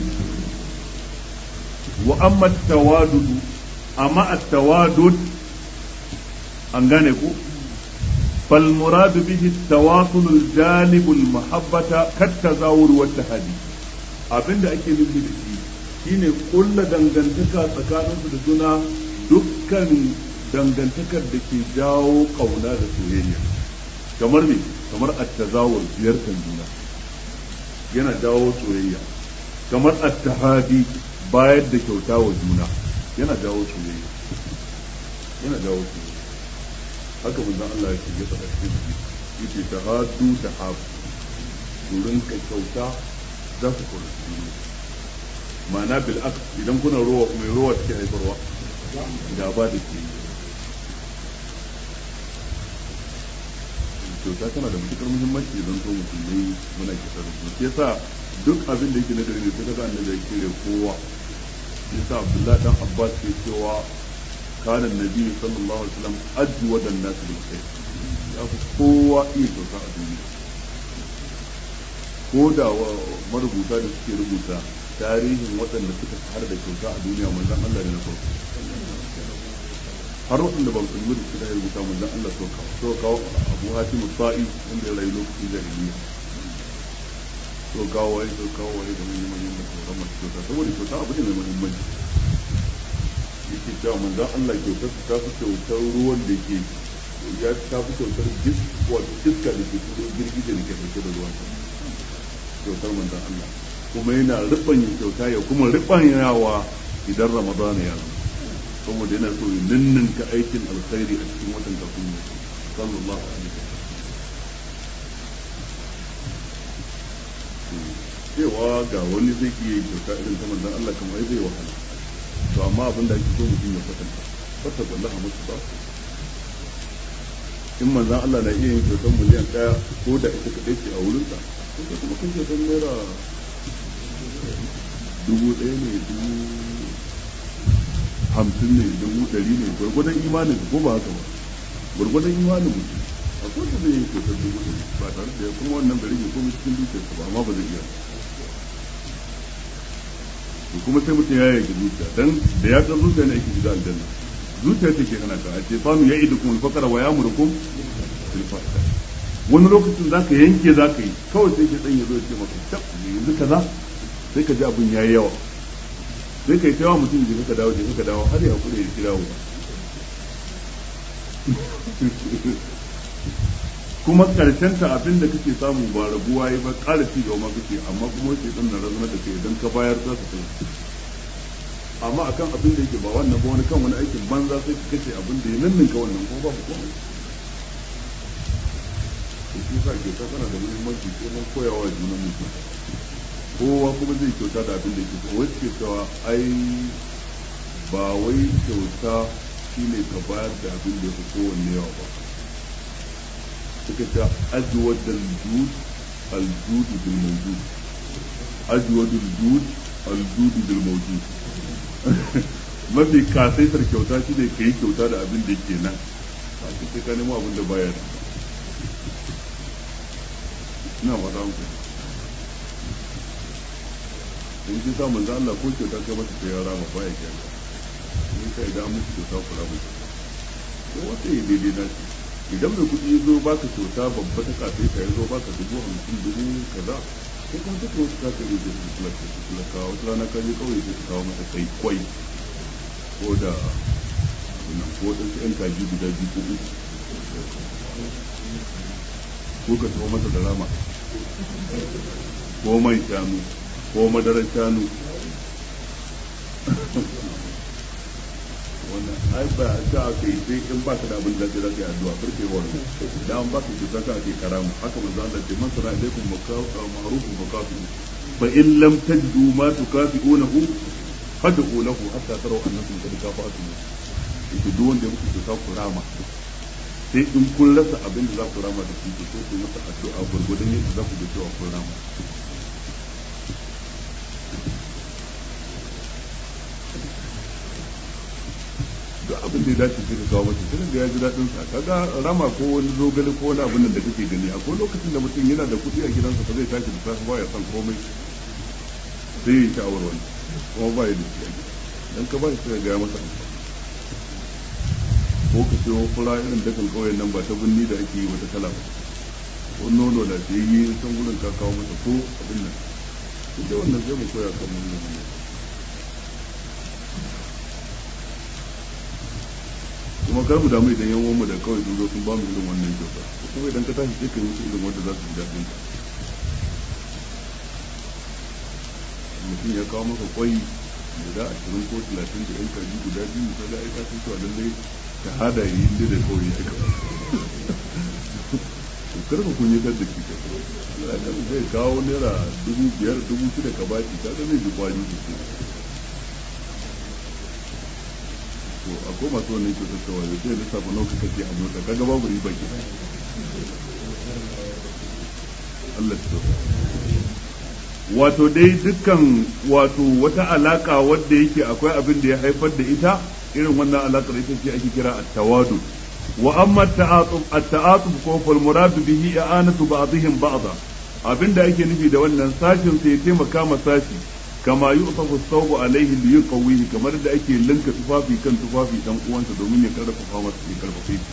wa amma at-tawadud amma at-tawadud an gane ku فالمراد به التواصل الجانب المحبة كالتزاور والتهادي abinda ake nufi da shi shine kulla dangantaka tsakaninsu da juna dukkan dangantakar da ke jawo kauna da soyayya kamar me kamar attazawur ziyartar juna yana jawo soyayya kamar attahadi bayar da kyauta wa juna yana jawo soyayya yana jawo soyayya haka manzon Allah ya ce ya faɗa cikin yace tahadu tahabu durin ka kyauta za ku kula juna ma'ana bil aks idan kuna ruwa mai ruwa take haifarwa gaba da ke kyauta tana da matukar muhimmanci idan so musulmai muna kyauta da su ke sa duk abin da yake na gari ne sai kaga annabi ya kire kowa shi yasa abdullahi dan abbas ke cewa kana nabi sallallahu alaihi wasallam ajwada an-nas bil khair ya fi kowa iya kyauta a duniya ko da marubuta da suke rubuta tarihin waɗanda suka har da kyauta a duniya manzon Allah ne na farko har waɗanda ba su da suka rubuta manzon Allah so kawo so kawo Abu Hatim Sa'i wanda ya rayu lokacin jahiliya so kawo wai so kawo wai da manyan manyan da sauran masu kyauta saboda kyauta abu ne mai muhimmanci yake cewa manzon Allah kyautar su ta fi kyautar ruwan da ke ya ta fi kyautar wato iska da ke turo girgije da ke ɗauke da ruwan kyautar manzon Allah kuma yana ribanya kyauta ya kuma ribanyawa idan ramadana ya zo saboda yana so ya ninninka aikin alkhairi a cikin watan kafin ya sallallahu alaihi cewa ga wani zai iya yin kyauta irin ta manzon Allah kamar zai wahala to amma abin da ake so mutum ya kwatanta kwata wallahi musu ba in manzon Allah na iya yin kyautar miliyan ɗaya ko da ita kaɗai ce a wurinsa ko kuma kun kyautar naira dubu ɗaya ne dubu hamsin ne dubu ɗari ne gwargwadon imanin ko ba haka ba gwargwadon imanin mutum a kowace zai yi kyautar dubu ɗari ba tare da kuma wannan bari ne komai cikin dukiyarsa ba amma ba zai iya to kuma sai mutum ya yaki zuciya dan da ya san zuciya ne ake shiga aljanna zuciya ce ke hana ka a ce fanu ya idu kuma fakara wa ya murkum fil fahsha wani lokacin za ka yanke za ka yi kawai sai ke dan ya zo ya ce maka tab yanzu kaza sai ka ji abin yayi yawa sai ka yi tawa mutum je ka dawo je ka dawo har ya kure ya kira wa kuma karshen ta abin da kake samu ba rabuwa yi ba ƙara ci gaba kake amma kuma sai dan na razana da kai idan ka bayar za su kai amma akan abin da yake ba wannan ba wani kan wani aikin banza sai ka kace abin da ya nanninka wannan ko babu komai to shi sa ke ta tana da muhimmanci ko mun koyawa junan mutum kowa kuma zai kyauta da abin da yake so wai suke cewa ai ba wai kyauta shine ka bayar da abin da ya fi kowanne yawa ba suka ce ajwad al-jud al-jud bil mawjud ajwad al-jud al-jud bil mawjud mafi kasaitar kyauta shine kai kyauta da abin da yake nan ba sai ka nemo abin da baya da ina fata muku in ji sa manzo Allah ko kyauta kai mata sai ya rama baya kyauta in kai da musu kyauta ku rama ko wata yi daidai na shi idan mai kuɗi ya zo baka kyauta babba ta kafe ka ya zo baka dubu hamsin dubu kaza ko kuma duka wasu ka kai da su kulaka su kulaka wata rana ka je kawai sai ka kawo mata kai kwai ko da nan ko da su yan kaji guda biyu ko uku ko ka tawo masa da rama ko mai shanu ko madarar shanu wannan ai ba ta aka yi sai in baka da abin da zai zaka yi addu'a farke wa da an baka ki zaka ake karamu haka manzo Allah ce man sana alaikum ma'ruf wa kafi fa in lam tajidu ma tukafi'unahu fad'u lahu hatta taraw annakum qad kafa'tum yake duk wanda ya muku kyauta ku rama sai in kun rasa abin da za ku rama da shi to sai ku masa addu'a gurgurdan yadda za ku ga cewa kun rama duk abin da ya dace sai ka kawo masa sai da ya ji daɗin sa kaga rama ko wani zogale ko wani abin da kake gani akwai lokacin da mutum yana da kuɗi a gidansa ba zai tashi da safe ba ya san komai sai ya sha'awar wani kuma ba ya da shi a gida dan ka ba shi sai ga ya masa amfani ko ka sayo fura irin dakan kauyen nan ba ta binni da ake yi wata kala ba ko nono da ta yi san gurin ka kawo masa ko abin nan duk da wannan sai mu koya kan mun nan kuma kar mu damu idan yan mu da kawai sun zo sun ba mu irin wannan kyauta kuma idan ka tashi sai ka yi musu irin wanda za su ji daɗin ka mutum ya kawo maka kwai guda ashirin ko talatin da yan kaji guda biyu ka ga aika sun cewa lallai shahada yi inda da kawai ya ka kar ka kun yi da shi ka zai kawo naira dubu biyar dubu shida ka baki ka ga zai ji kwari sosai to akwai masu wannan kyautar cewa da sai lissafa nauka kake a mota kaga babu riba ke Allah ta wato dai dukkan wato wata alaka wadda yake akwai abin da ya haifar da ita irin wannan alakar ita ce ake kira at-tawadu wa amma at-ta'atuf at-ta'atuf ko fal muradu bihi i'anatu ba'dihim ba'dha abinda ake nufi da wannan sashin sai ya taimaka ma sashi kama yu'tafu thawbu alayhi li yuqawwihi kamar da ake linka tufafi kan tufafi dan uwansa domin ya karfafa masa ya karfafe shi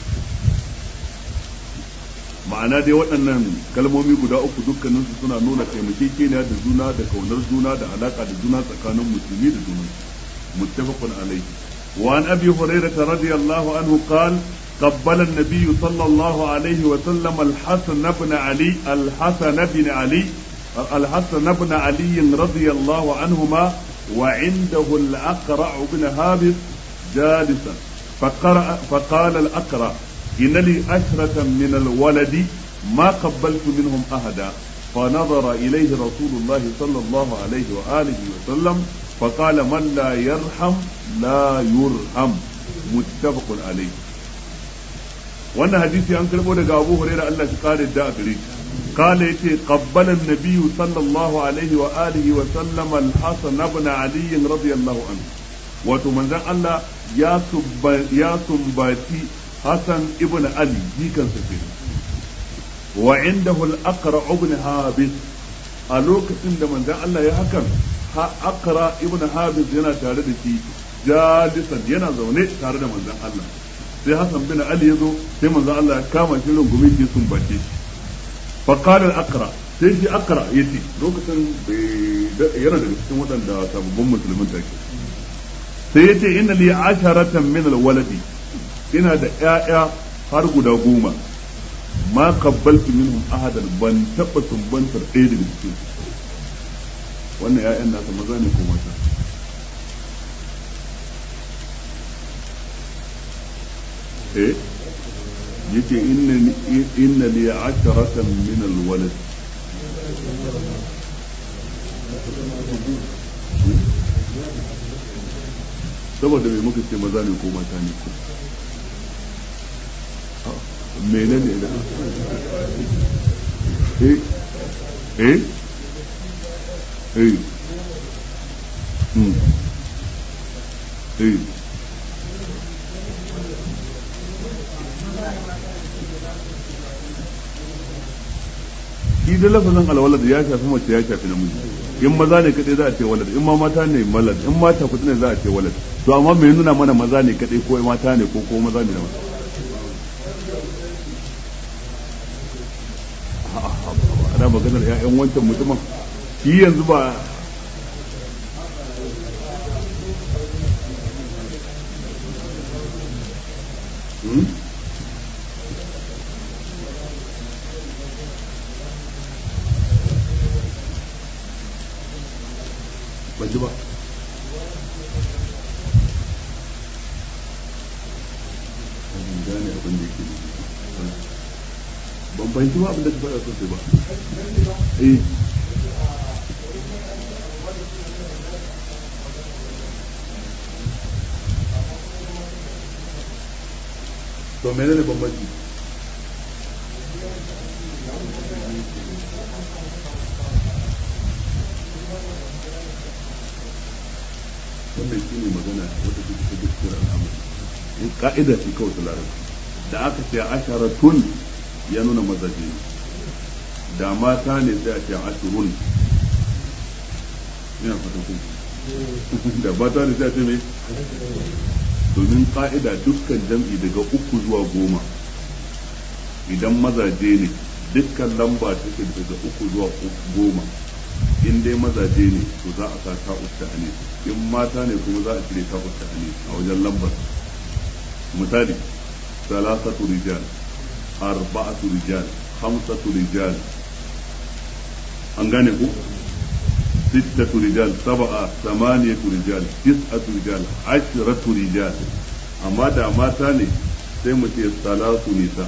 ma'ana dai waɗannan kalmomi guda uku dukkanin su suna nuna taimakekeniya da juna da kaunar juna da alaka da juna tsakanin musulmi da juna muttafaqun alayhi wa an abi hurairah radiyallahu anhu qala قبل النبي صلى الله عليه وسلم الحسن بن علي الحسن بن علي الحسن بن علي رضي الله عنهما وعنده الأقرع بن هابس جالسا فقرأ فقال الأقرع إن لي أشرة من الولد ما قبلت منهم أحدا فنظر إليه رسول الله صلى الله عليه وآله وسلم فقال من لا يرحم لا يرحم متفق عليه wannan hadisi an karbo daga Abu Hurairah Allah shi kare da a gare shi قال يتي قبل النبي صلى الله عليه وآله وسلم الحسن بن علي رضي الله عنه وتمنزل الله يا سب يا سنباتي حسن ابن علي دي كان سفير وعنده الأقرع ابن هابس a lokacin da manzon Allah ya hakan akra ibn habis yana tare da shi jalisan yana zaune tare da manzon Allah sai Hassan bin Ali ya zo sai manzon Allah ya kama shi rungumi shi sun bace shi fa qala al-aqra sai shi aqra yace lokacin yana da cikin waɗanda sababbin musulmin take sai yace inna li asharatan min al-waladi ina da ƴaƴa har guda goma ma qabbaltu minhum ahadan ban taba sumbantar ɗaya daga cikin wannan ƴaƴan nasa maza ne ko mata eh yace inna inna li asharatan min alwalad saboda me muka ce maza ne ko mata ne ko menene da eh eh eh hmm eh shi da lafazin alwalad ya shafi mace ya shafi namiji in maza ne kadai za a ce walad in ma mata ne malad in mata kuɗi ne za a ce walad to amma me nuna mana maza ne kadai ko mata ne ko ko maza ne da mata ana maganar ƴaƴan wancan mutumin shi yanzu ba Hmm? ban ji ba ban gane abin da yake ban fahimci ba abin da ka faɗa sosai ba eh to menene bambanci wannan shi ne magana wadda take ta gaskiyar al'amari in ka'ida ce kawai ta larabci da aka ce asharatun ya nuna mazaje ne da mata ne sai a ce ashirun ina fata ku da mata ne sai a ce mai domin ka'ida dukkan jam'i daga uku zuwa goma idan mazaje ne dukkan lamba take daga uku zuwa goma in dai mazaje ne to za a sa ta usta anis in mata ne kuma za a cire ta usta anis a wajen lambar misali salasatu rijal arba'atu rijal khamsatu rijal an gane ku ستة رجال سبعة ثمانية رجال تسعة رجال عشرة رجال أما دا ما تاني sai mu ce salatu nisa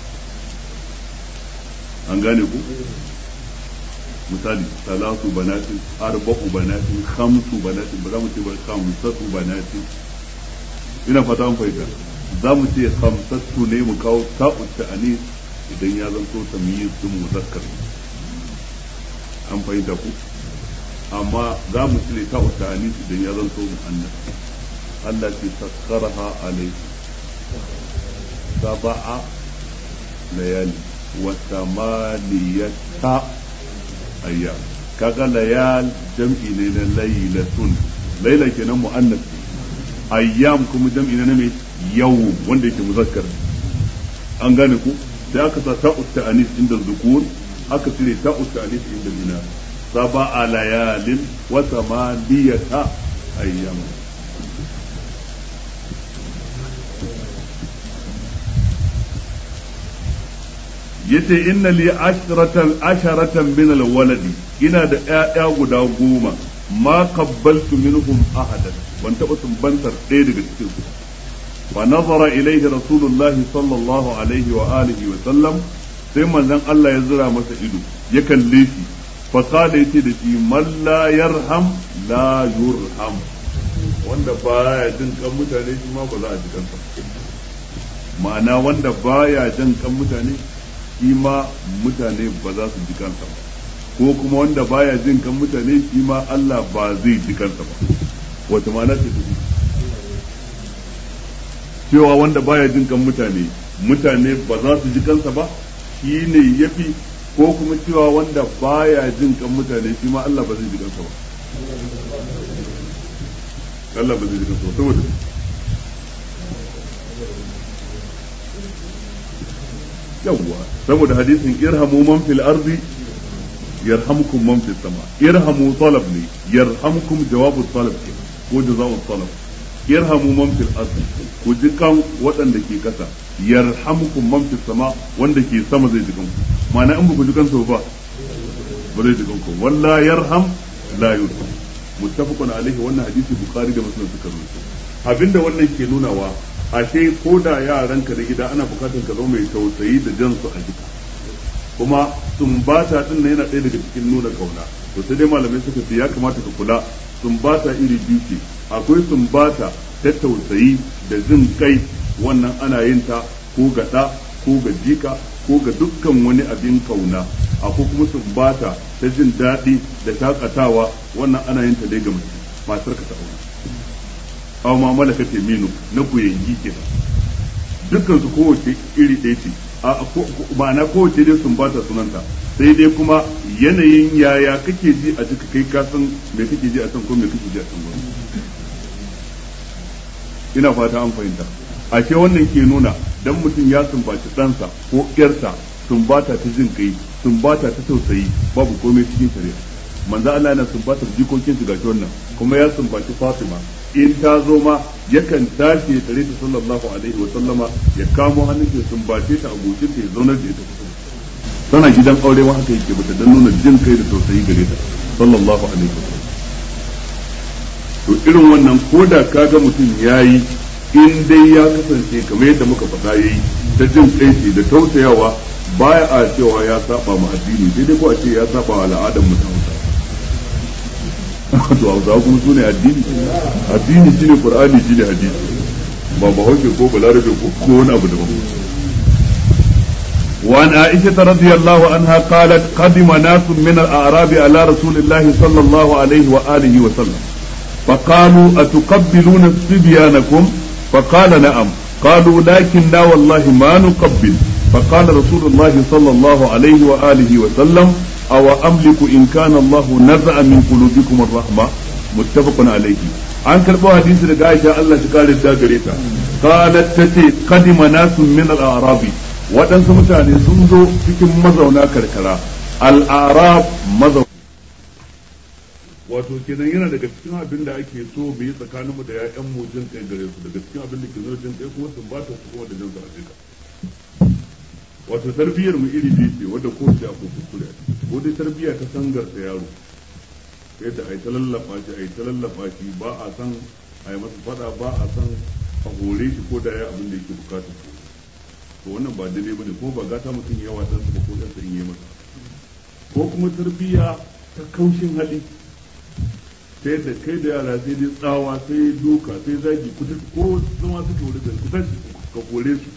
an gane ku misali salatu banatin arba'u banatin khamsu banatin ba za mu ce ba khamsatu banatin ina fata an fahimta za mu ce khamsatu ne mu kawo ta'ut ta'anis idan ya zanto tamyiz sun muzakkar an fahimta ku amma za mu cire ta'ut ta'anis idan ya zanto muannas Allah ce sakkaraha alaihi sab'a layali wa samaniyata ayyam kaga layal jam'i ne na laylatun laila kenan muannas ayyam kuma jam'i ne na mai yau wanda yake muzakkar an gane ku sai aka sa ta'ut ta'anis inda zukur aka cire ta'ut ta'anis inda ina sab'a layalin wa samaniyata ayyam yace inna li ashratan asharatan min alwaladi ina da ƴaƴa guda goma ma qabbaltu minhum ahadan ban taɓa sumbantar ɗaya daga cikin su fa nazara ilaihi rasulullahi sallallahu alaihi wa alihi wa sallam sai manzon Allah ya zura masa ido ya kalle shi fa qala yace da shi man la yarham la yurham wanda baya jin kan mutane shi ma ba za a ji kansa ma'ana wanda baya jin kan mutane shi ma mutane ba za su ji kansa ba ko kuma wanda baya jin kan mutane shi ma Allah ba zai ji kansa ba wata ma'ana ce tafi cewa wanda baya jin kan mutane mutane ba za su ji kansa ba shi ne yafi ko kuma cewa wanda baya jin kan mutane shi ma Allah ba zai ji kansa ba Allah ba zai ji kansa saboda yawwa saboda hadisin irhamu man fil ardi yarhamkum man fis sama irhamu talab ne yarhamkum jawabu talab ke ko jazaa'u talab yarhamu man fil ardi ku ji kan waɗanda ke kasa yarhamkum man fis sama wanda ke sama zai ji kanku ma'ana in ba ku ji kansu ba ba zai ji kanku walla yarham la yurham muttafaqun alaihi wannan hadisi bukhari da muslim suka rubuta abinda wannan ke nunawa ashe ko da yaranka da gida ana bukatar ka zama mai tausayi da jan su a jika kuma sumbata din nan yana ɗaya daga cikin nuna kauna to sai dai malamai suka ce ya kamata ka kula sumbata iri biyu ce akwai sumbata ta tausayi da jin kai wannan ana yin ta ko ga ɗa ko ga jika ko ga dukkan wani abin kauna akwai kuma sumbata ta jin daɗi da shakatawa wannan ana yin ta dai ga mace matar ka ta aure aw ma malakat yaminu na kuyangi kenan dukkan su kowace iri ɗaya ce ma'ana kowace dai sun bata sunanta sai dai kuma yanayin yaya kake ji a jika kai ka san me kake ji a can ko me kake ji a can gurin ina fata an fahimta ashe wannan ke nuna dan mutum ya sumbaci ɗansa ko ƴarsa sumbata ta jin kai sumbata ta tausayi babu komai cikin shari'a manzo Allah yana sumbatar jikokin su gashi wannan kuma ya sumbaci Fatima in ta zo ma yakan tashi ya tare ta sallallahu alaihi wa sallama ya kamo hannun ta sumbace ta abokin ta ya zaunar da ita kusa tana gidan aure ma haka yake bata dan nuna jin kai da tausayi gare ta sallallahu alaihi wa sallam to irin wannan ko da kaga mutum yayi in dai ya kasance kamar yadda muka faɗa yayi ta jin kai da tausayawa baya a cewa ya saba ma addini sai dai ko a ce ya saba wa al'adar mutum to hausawa kuma su ne addini addini shine qur'ani shine hadisi ba bahaushe ko balarabe ko ko wani abu daban وعن عائشة رضي الله عنها قالت قدم ناس من الأعراب على رسول الله صلى الله عليه وآله وسلم فقالوا أتقبلون صبيانكم فقال نعم قالوا لكننا والله ما نقبل فقال رسول الله صلى الله عليه وآله وسلم أو أملك إن كان الله نزع من قلوبكم الرحمة متفق عليه an karɓo hadisi daga Aisha Allah shi kare ta gare ta qalat tace qadima nasun min al-a'rabi waɗansu mutane sun zo cikin mazauna karkara al-a'rab mazauna wato kenan yana daga cikin abin da ake so mu yi tsakaninmu da ya'yan mu jin kai gare su daga cikin abin da ke zo jin kai kuma sun ba ta su kuma da jin su a wato tarbiyyar mu iri biyu ce wadda ko ce akwai kuskure ko dai tarbiyya ta sangar da yaro yadda ai ta lallaba shi ai ta lallaba shi ba a san ai masa fada ba a san a hore shi ko da ya abin da yake bukata to wannan ba daidai bane ko ba gata mutum yawa dan ba ko dan in yi masa ko kuma tarbiyya ta kaushin hali sai da kai da yara sai dai tsawa sai duka sai zagi ko zama suke wuri da ku tashi ka kore su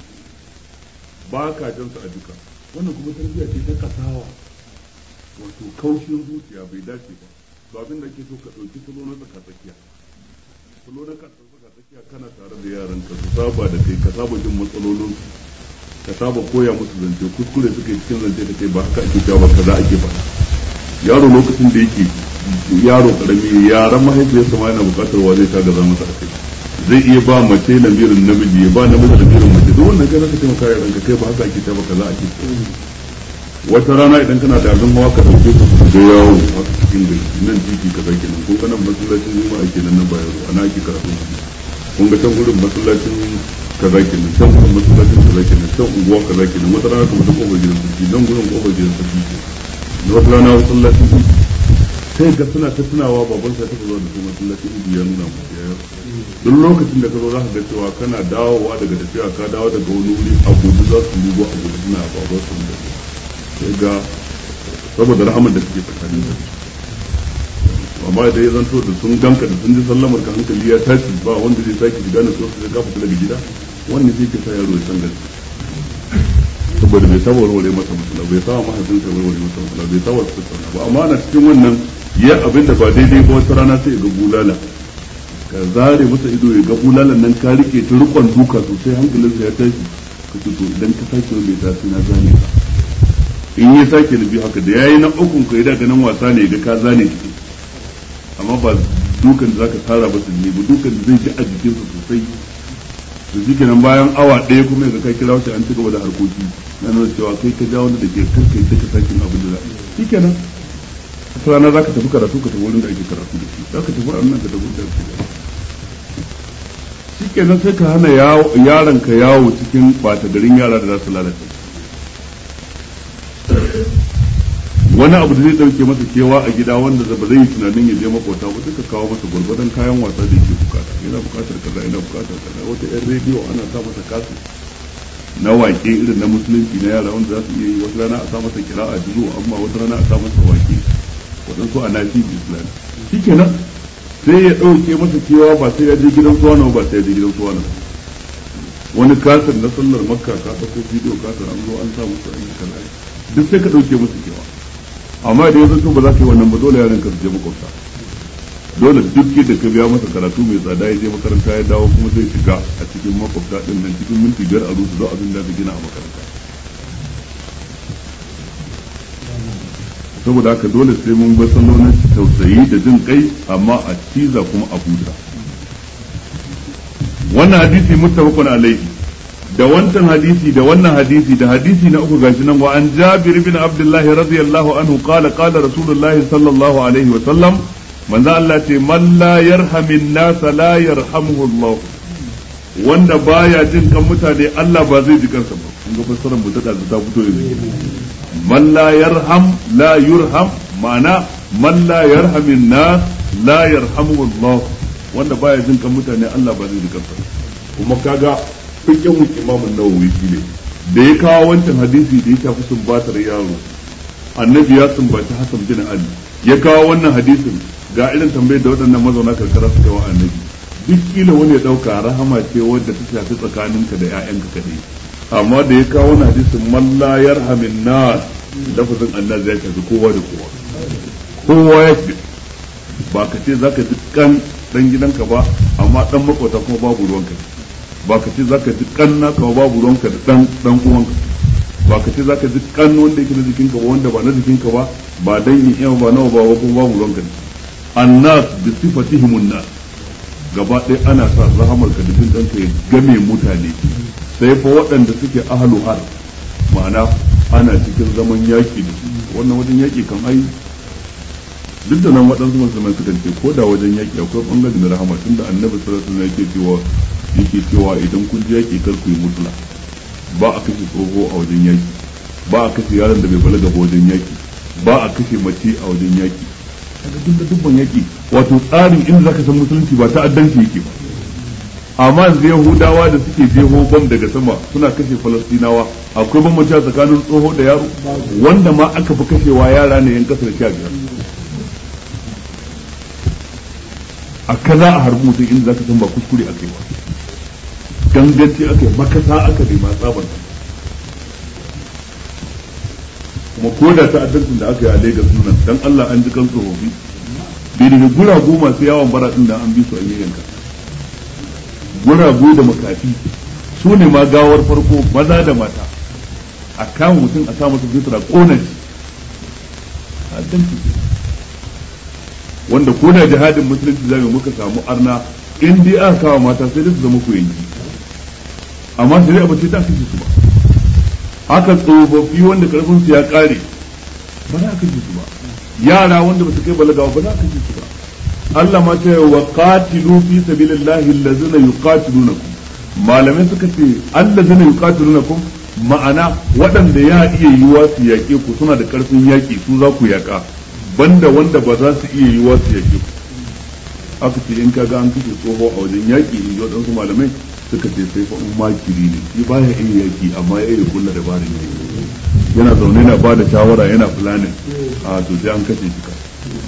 ba ka jan su a duka wannan kuma tarbiyya ce ta kasawa wato kaushin zuciya bai dace ba to abin da ke so ka ɗauki salo na tsaka tsakiya salo na tsaka tsakiya kana tare da yaran ka su saba da kai ka saba jin matsalolin ka saba koya musu zance kuskure suka yi cikin zance da kai ba haka ake cewa ba kaza ake faɗa yaro lokacin da yake yaro karami yaran mahaifiyarsa ma yana buƙatar wa zai tagaza masa a kai zai iya ba mace lamirin namiji ya ba namiji lamirin mace duk wannan kai zaka taimaka ya ranka kai ba haka ake ta ba kaza ake wata rana idan kana da abin hawa ka dauke su su ga yawo a cikin gari nan titi ka zaki nan kun ga nan masallacin juma'a kenan nan bayan ruwa ana ake karatu kun ga can gurin masallacin kaza kenan can gurin masallacin kaza kenan can unguwa kaza kenan wata rana kuma ta kofar gidan sarki nan gurin kofar gidan sarki ke wata rana masallacin sai ga suna ta tunawa baban sa ta zo da su masallacin ibi ya nuna musu ya duk lokacin da ka zo za ka ga cewa kana dawowa daga tafiya ka dawo daga wani wuri a gudu za su rugo a gudu suna baban su da sai ga saboda rahamar da suke tsakanin da amma da ya zanto da sun ganka da sun ji sallamar ka hankali ya tashi ba wanda zai sake shiga na sosu zai kafa daga gida wannan zai ke sa yaro ya san gaske saboda bai saba warware masa matsala bai saba mahaifinsa warware masa matsala bai saba su tattauna ba amma ana cikin wannan ya abin da ba daidai ba wata rana sai ya ga bulala ka zare masa ido ya ga bulalan nan ka rike ta rikon duka sosai hankalinsa ya tashi ka ce to idan ka sake wanda ya tashi na zane ka in ya sake na biyu haka da yayi na ukun ka da ganin wasa ne ga ka zane shi amma amma ba dukan da zaka tara ba su ne ba dukan da zai ji a jikinsa sosai to shi kenan bayan awa ɗaya kuma yanzu ka kira shi an ci gaba da harkoki na nuna cewa kai ka ja wanda da ke kan kai duka sakin abin da za shi kenan wata rana za ka tafi karatu ka tafi wurin da ake karatu da shi za ka tafi a nan ka tafi da shi shi kenan sai ka hana yaron ka yawo cikin ɓata garin yara da za su lalace wani abu da zai dauke masa kewa a gida wanda ba zai yi tunanin ya je makota ba sai ka kawo masa gwargwadon kayan wasa da yake bukata yana bukatar kaza yana bukatar kaza wata yan rediyo ana sa masa kasu na wake irin na musulunci na yara wanda za su iya yi wata rana a sa masa kira a jizo amma wata rana a sa masa wake waɗansu a nafi islam shikenan sai ya ɗauke masa kewa ba sai ya je gidan suwana ba sai ya je gidan suwana wani kasar na sallar makka ka ɗauko bidiyo kasar an zo an sa musu an yi kaza duk sai ka ɗauke masa kewa amma da yanzu to ba za ka yi wannan ba dole yaran ka su je makwabta dole duk yadda ka biya masa karatu mai tsada ya je makaranta ya dawo kuma zai shiga a cikin makwabta din nan cikin minti biyar a rusu zuwa abin da ka gina a makaranta saboda haka dole sai mun bar salonin tausayi da jin kai amma a ciza kuma a huta wannan hadisi muttafaqun alaihi da wancan hadisi da wannan hadisi da hadisi na uku gashi nan wa an jabir bin abdullah radiyallahu anhu qala qala rasulullah sallallahu alaihi wa sallam manzo Allah ce man la yarhamin nas la yarhamuhu Allah wanda baya jin kan mutane Allah ba zai ji kansa ba kun ga fassarar mu ta ta fito yanzu man la yarham la yurham ma'ana man la yarhamin nas la yarhamuhu Allah wanda baya jin kan mutane Allah ba zai ji kansa kuma kaga fikin imamun nawawi shine da ya kawo wancan hadisi da ya shafi sumbatar yaro annabi ya sumbaci hasan bin ali ya kawo wannan hadisin ga irin tambayar da waɗannan mazauna karkara suka wa annabi duk kila wani ya ɗauka rahama ce wadda ta shafi tsakaninka da 'ya'yanka kadai amma da ya kawo wannan hadisin man la yarhamin nas lafazin annabi ya shafi kowa da kowa kowa ya fi ba ka ce zaka ji kan dan gidanka ba amma dan makwata kuma babu ruwanka ba ka ce zaka ji kan naka ba babu ruwanka da dan dan uwanka ba ka ce zaka ji kan wanda yake na jikinka ba wanda ba na jikinka ba ba dangin iya ba nawa ba kuma babu ruwanka da annas bi sifatihim nas gaba ɗaya ana sa rahamar ka da jin ɗanka ya game mutane sai fa waɗanda suke ahlu har ma'ana ana cikin zaman yaki da su wannan wajen yaki kan ai duk da nan waɗansu musulmai suka ce ko da wajen yaki akwai ɓangare na rahama tunda annabi sallallahu alaihi wasallam yake cewa yake cewa idan kun je yaki kar ku yi mutula ba a kashe tsoho a wajen yaki ba a kashe yaron da bai balaga ba wajen yaki ba a kashe mace a wajen yaki kaga duk da dubban yaki wato tsarin inda zaka san musulunci ba ta'addanci yake ba amma yanzu yahudawa da suke jeho bam daga sama suna kashe falastinawa akwai bambanci a tsakanin tsoho da yaro wanda ma aka fi kashewa yara ne yan kasa da sha biyar a kaza a harbi mutum inda zaka san ba kuskure a kai ba ganganci aka yi makasa aka bai ma tsabar kuma ko da ta'addancin da aka yi a Lagos nan dan Allah an ji kan tsofaffi bai daga guragu masu yawon bara din da an bi su an yi yanka guragu da makafi su ne ma gawar farko maza da mata a kama mutum a sa masa fitra kona shi ta'addanci wanda ko da jihadin musulunci zai muka samu arna in dai aka kawo mata sai dai su zama ku yanki amma shari'a ba ce ta kashe su ba haka tsofaffi wanda karfin su ya kare ba za a kashe su ba yara wanda ba su kai balagawa ba za a kashe su ba Allah ma ta wa qatilu fi sabilillahi allazina yuqatilunakum malamai suka ce allazina yuqatilunakum ma'ana waɗanda ya iya yiwa su yaƙe ku suna da ƙarfin yaƙi su za ku yaƙa banda wanda ba za su iya yiwa su yaƙe ku aka ce in kaga an kashe tsoho a wajen yaƙi in ji waɗansu malamai suka ce sai fa in makiri ne shi baya iya yaƙi amma ya iya kulla dabarin yaƙi yana zaune yana ba da shawara yana planning a to sai an kashe shi ka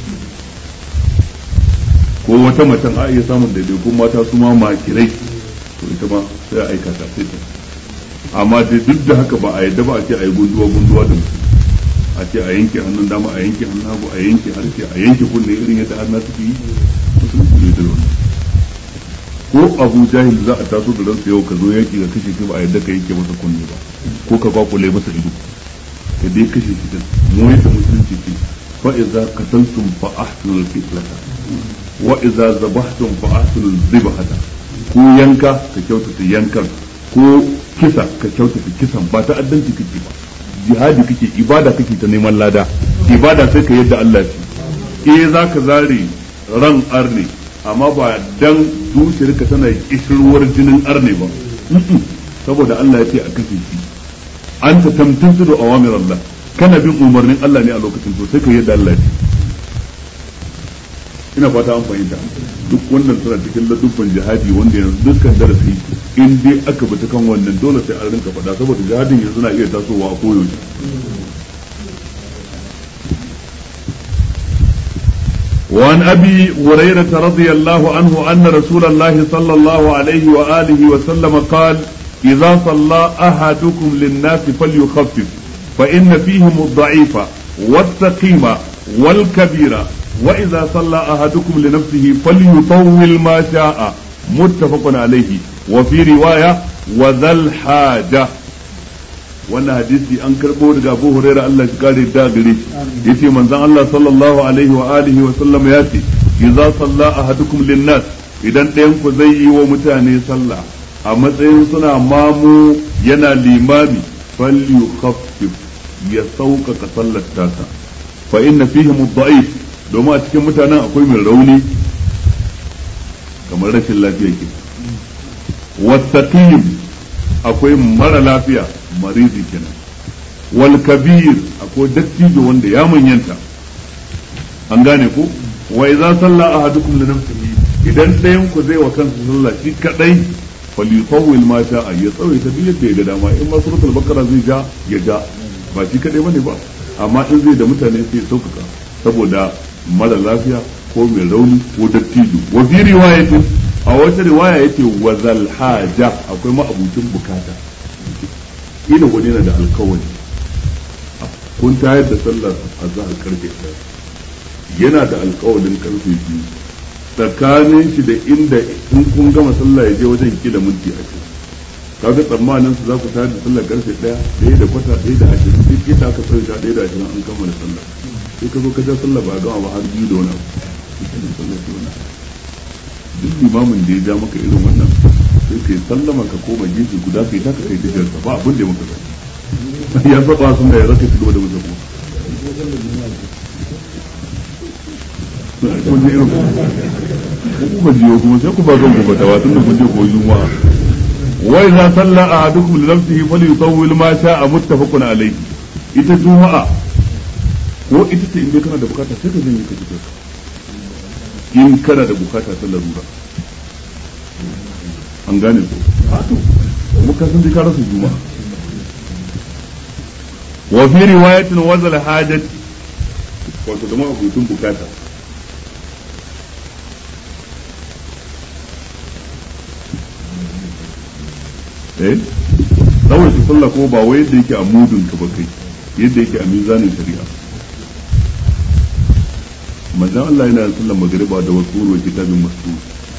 ko wata macen a iya samun daidaikun mata su ma makirai to ita ma sai a aikata sai ta amma dai duk da haka ba a yadda ba a ce a yi gunduwa gunduwa da mutum a ce a yanke hannun dama a yanke hannun hagu a yanke harshe a yanke kunne irin yadda har suke yi musulunci ne da wannan ko abu jahil za a taso da ransa yau ka zo yaki ga kashe shi ba a yadda ka yanke masa kunne ba ko ka kwakule masa ido ka dai kashe shi din mu yadda musulunci ce fa idza qataltum fa ahsinu al-qitlata wa idza zabahtum fa ahsinu dhibhata ko yanka ka kyautata yankan ko kisa ka kyautata kisan ba ta addanci kake ba jihadi kake ibada kake ta neman lada ibada sai ka yadda Allah shi eh zaka zare ran arne amma ba dan zuciyarka tana kishirwar jinin arne ba saboda Allah ya ce a kashe shi anta tamtasu da awamir Allah kana bin umarnin Allah ne a lokacin to sai ka yadda Allah ya ina fata an fahimta duk wannan suna cikin ladubban jihadi wanda yanzu dukkan darasi in dai aka bi ta kan wannan dole sai an rinka faɗa saboda jihadin yanzu na iya tasowa a koyaushe وعن ابي هريره رضي الله عنه ان رسول الله صلى الله عليه واله وسلم قال اذا صلى احدكم للناس فليخفف فان فيهم الضعيف والسقيم والكبير واذا صلى احدكم لنفسه فليطول ما شاء متفق عليه وفي روايه وذا الحاجه wannan hadisi an karbo daga Abu Hurairah Allah ya kare da gare shi yace manzon Allah sallallahu alaihi wa alihi wa sallam ya ce idza salla ahadukum linnas idan ɗayan ku zai yi wa mutane sallah a matsayin suna mamu yana limami falyukhaffif ya sauƙaƙa sallar tasa fa inna fihim ad-da'if domin a cikin mutanen akwai mai rauni kamar rashin lafiya ke wasaqim akwai mara lafiya marizi kenan wal kabir akwai dattijo wanda ya manyanta an gane ko wa idza salla ahadukum li nafsihi idan ɗayan ku zai wa kansa sallah shi kadai falyutawwil ma sha'a ya tsawaita duk yadda ya ga dama in ma suratul baqara zai ja ya ja ba shi kadai bane ba amma in zai da mutane sai sauƙaƙa saboda mara lafiya ko mai rauni ko dattijo wa fi riwayatin a wata riwaya yace wa zal haja akwai ma'abucin bukata ina wani yana da alkawari kun tayar da sallar azhar karfe ɗaya yana da alkawarin karfe biyu tsakanin shi da inda in kun gama sallah ya je wajen kila minti ashirin kaga tsammanin su za ku tayar da sallar karfe ɗaya ɗaya da kwata ɗaya da ashirin duk ita aka tsaye ta ɗaya da ashirin an kammala sallah sai ka zo ka ja sallah ba a gama ba har biyu da wani abu duk limamin da ya ja maka irin wannan sai kai sallama ka koma gefe guda kai ta kai tafiyar sa ba abin da ya maka zai ya saba sun da ya raka shi gaba da mutum kun ji irin ku ba jiyo kuma sai ku ba zan ku fatawa tun da kun je koyi juma'a wa idza salla ahadukum li nafsihi falyutawwil ma sha'a muttafaqun alayhi ita juma'a ko ita ce in dai kana da bukata sai ka janye ka ji in kana da bukata ta larura an gane ko to kuma ka san ka rasa juma'a wa fi riwayatin wazal hajat wato da mabutun bukata eh tsawai su sallah ko ba wai yadda yake a mudun ka ba kai yadda yake a mizanin shari'a manzon Allah yana da sallar magriba da wasu wa kitabin masu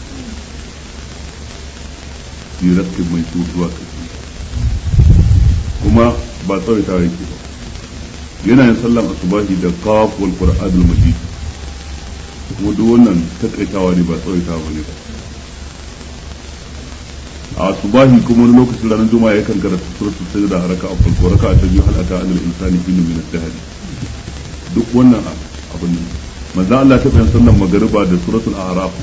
fi raskin mai su zuwa kashi kuma ba tsawaita yake ba yana yin sallar asubahi da qaf wal qur'anul majid kuma duk wannan takaitawa ne ba tsawaitawa ne ba a subahi kuma wani lokacin ranar juma'a yakan karanta suratul sajda a raka'a farko raka'a ta biyu halata anil insani fi min ad-dahr duk wannan abin nan manzo Allah ta bayan sallan magariba da suratul a'raf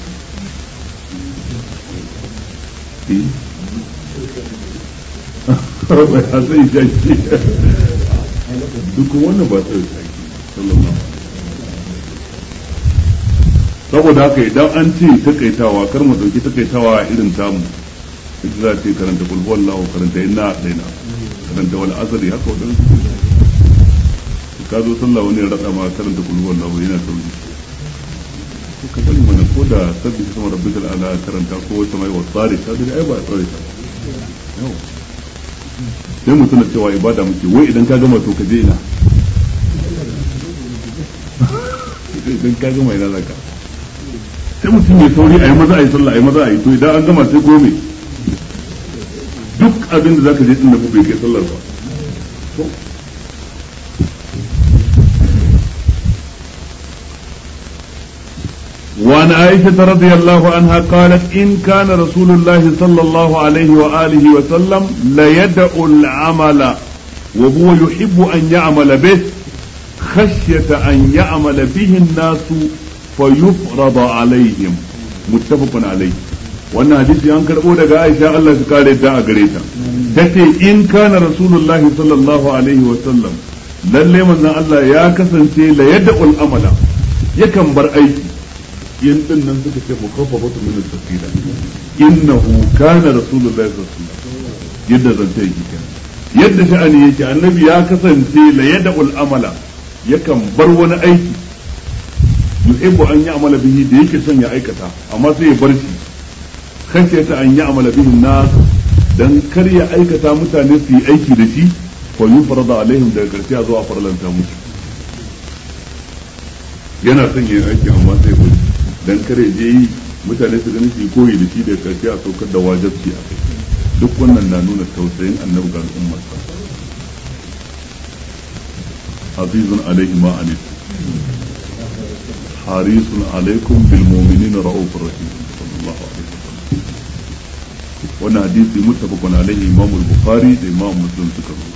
Rabbi hasai shaki duk wannan ba sai shaki sallallahu saboda haka idan an ce takaitawa kar mu dauki takaitawa irin tamu ita za ta karanta kulhu wallahu karanta inna daina karanta wal asri haka wadansu ka zo sallah wani ya rada ma karanta kulhu wallahu yana sauri ko ka bari mana ko da sabbi sama rabbikal ala karanta ko wata mai wasari ka ga ai ba tsare ta sai mu tuna cewa ibada muke wai idan ka gama to ka je ina idan ka gama ina zaka sai mutum ya sauri a yi maza a yi sallah a yi maza a yi to idan an gama sai gome duk abin da zaka je din da bai kai sallar ba وعن عائشة رضي الله عنها قالت إن كان رسول الله صلى الله عليه وآله وسلم ليدع العمل وهو يحب أن يعمل به خشية أن يعمل به الناس فيفرض عليهم متفق عليه wannan hadisi an karɓo daga Aisha Allah su kare ta a gare ta tace in kana rasulullahi sallallahu alaihi wa sallam lalle manzon Allah ya kasance la yad'ul amala yakan bar aiki yin din nan suka ce mukaffafatu min as-sakila innahu kana rasulullahi sallallahu alaihi wasallam yadda zance yake kenan yadda sha'ani yake annabi ya kasance la yad'ul amala yakan bar wani aiki yuhibbu an ya'mala bihi da yake son ya aikata amma sai ya bar shi khashiyata an ya'mala bihi nas dan kar ya aikata mutane su yi aiki da shi fa yufrada alaihim daga karshe a zo a farlanta musu yana son yin aiki amma sai ya dan kare je yi mutane su gani su koyi da shi da karshe a saukar da wajibci a kai duk wannan na nuna tausayin annabi ga al'ummar sa azizun alaihi ma anit harisun alaikum bil mu'minina ra'ufur rahim sallallahu alaihi wasallam wannan hadisi muttafaqun alaihi imam al-bukhari da imam muslim suka rubuta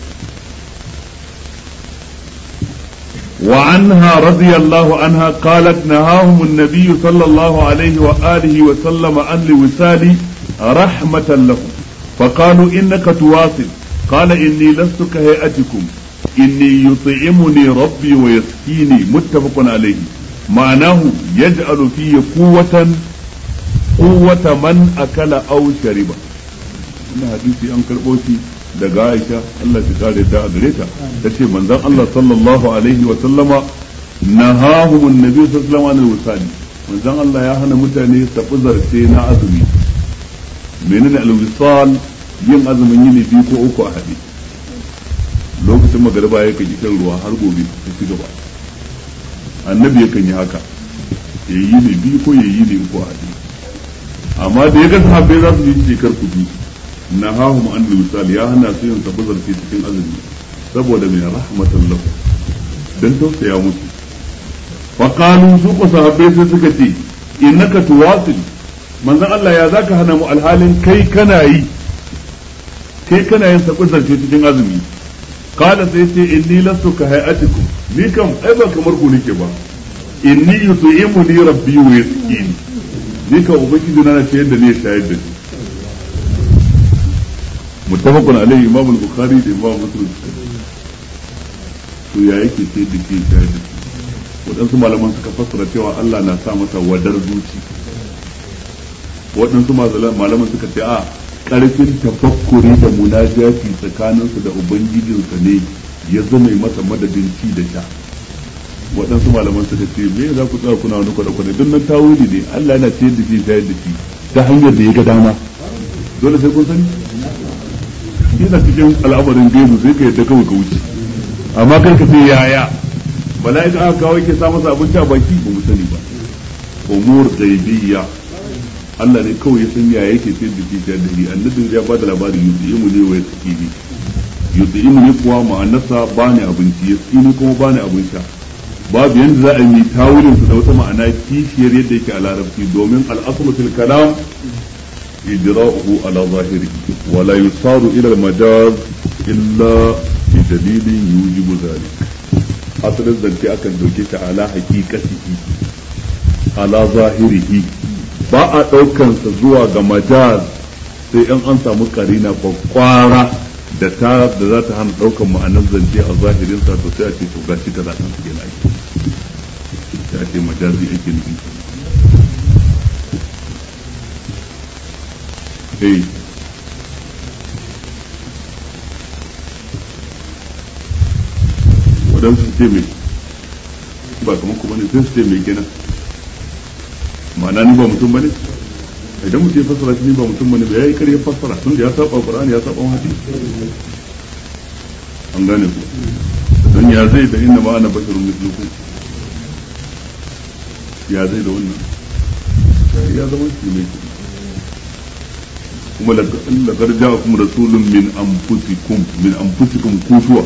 وعنها رضي الله عنها قالت نهاهم النبي صلى الله عليه وآله وسلم عن الوسال رحمة لهم فقالوا إنك تواصل قال إني لست كهيئتكم إني يطعمني ربي ويسقيني متفق عليه معناه يجعل في قوة قوة من أكل أو شرب إن حديثي أنكر بوتي daga Aisha Allah ta kare ta a gare ta tace manzon Allah sallallahu alaihi wa sallama nahahum annabi sallallahu alaihi wa sallam manzon Allah ya hana mutane tafi zarce na azumi menene al-wisal yin azumin yini biyu ko uku a hade lokacin magariba ya kan shan ruwa har gobe ta ci gaba annabi yakan yi haka ya yi ne biyu ko ya yi ne uku a hade amma da ya ga sahabbai za su yi shekar kuɗi nahahum an wisal ya hana su yin tabbazar fi cikin azumi saboda mai rahmatan lahu dan tausaya musu fa qalu su ko sahabbai sai suka ce innaka tuwasil manzon Allah ya zaka hana mu alhalin kai kana yi kai kana yin tabbazar fi cikin azumi qala sai ce inni lastu ka hayatikum ni kam ai ba kamar ku nake ba inni yut'imuni rabbi wa yasqini ni ka ubangiji na ce yadda ne shayar da ni muttafaqun alaihi imam al-bukhari da imam muslim to ya yake ce da ke shayar da shi waɗansu malaman suka fassara cewa Allah na sa masa wadar zuci waɗansu malaman suka ce a ƙarfin tafakkuri da munajati tsakaninsu da ubangijinsa ne ya zama masa madadin ci da sha waɗansu malaman suka ce me za ku tsaya kuna wani kwada-kwada don nan tawili ne Allah yana ce da shi shayar da shi ta hanyar da ya ga dama dole sai kun sani yana cikin al'amarin gaibu sai ka yadda kawai ka wuce amma kar ka ce yaya mala'ika aka kawo yake sa masa abinci a baki ba mu sani ba umur ghaibiyya Allah ne kawai ya san yaya yake ce da kishiyar da ni annabi ya ba da labari yuzi'imu ne wa yasqini yuzi'imu ne kuwa ma'anarsa bani abinci yasqini kuma bani abin sha babu yanda za a yi tawilin su da wata ma'ana kishiyar yadda yake a larabci domin al'aslu fil kalam إجراؤه على ظاهره ولا يصار إلى المجاز إلا بدليل يوجب ذلك أصل الزنتي أكن دوكيش على حقيقته على ظاهره ba a ɗaukansa zuwa ga majaz sai in an samu karina kwakwara da ta da za ta hana ɗaukan ma'anar zance a zahirinsa to sai a ce to gashi ka za ta suke na ake sai a ce majazi ake nufi eh waɗansu su ce mai ba kamar kuma ne sai su ce mai kenan ma'ana ni ba mutum bane idan mutum ya fassara shi ni ba mutum bane ba yayi kare fassara tun da ya saba Qur'ani ya saba hadisi an gane ku dan ya zai da inna ma ana basharun mislukum ya zai da wannan ya zama shi mai kuma laqad ja'akum rasulun min anfusikum min anfusikum kusuwa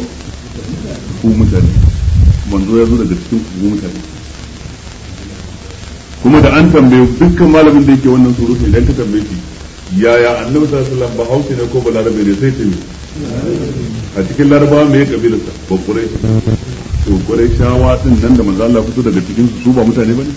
ku mutane manzo ya zo daga cikin ku mutane kuma da an tambaye dukkan malamin da yake wannan surutu idan ka tambaye shi yaya annabi sallallahu alaihi wasallam ba hausa ne ko balarabe ne sai ce a cikin larabawa me ya kabilar sa ba kurai to kurai shawa din nan da manzo Allah fito daga cikin su ba mutane bane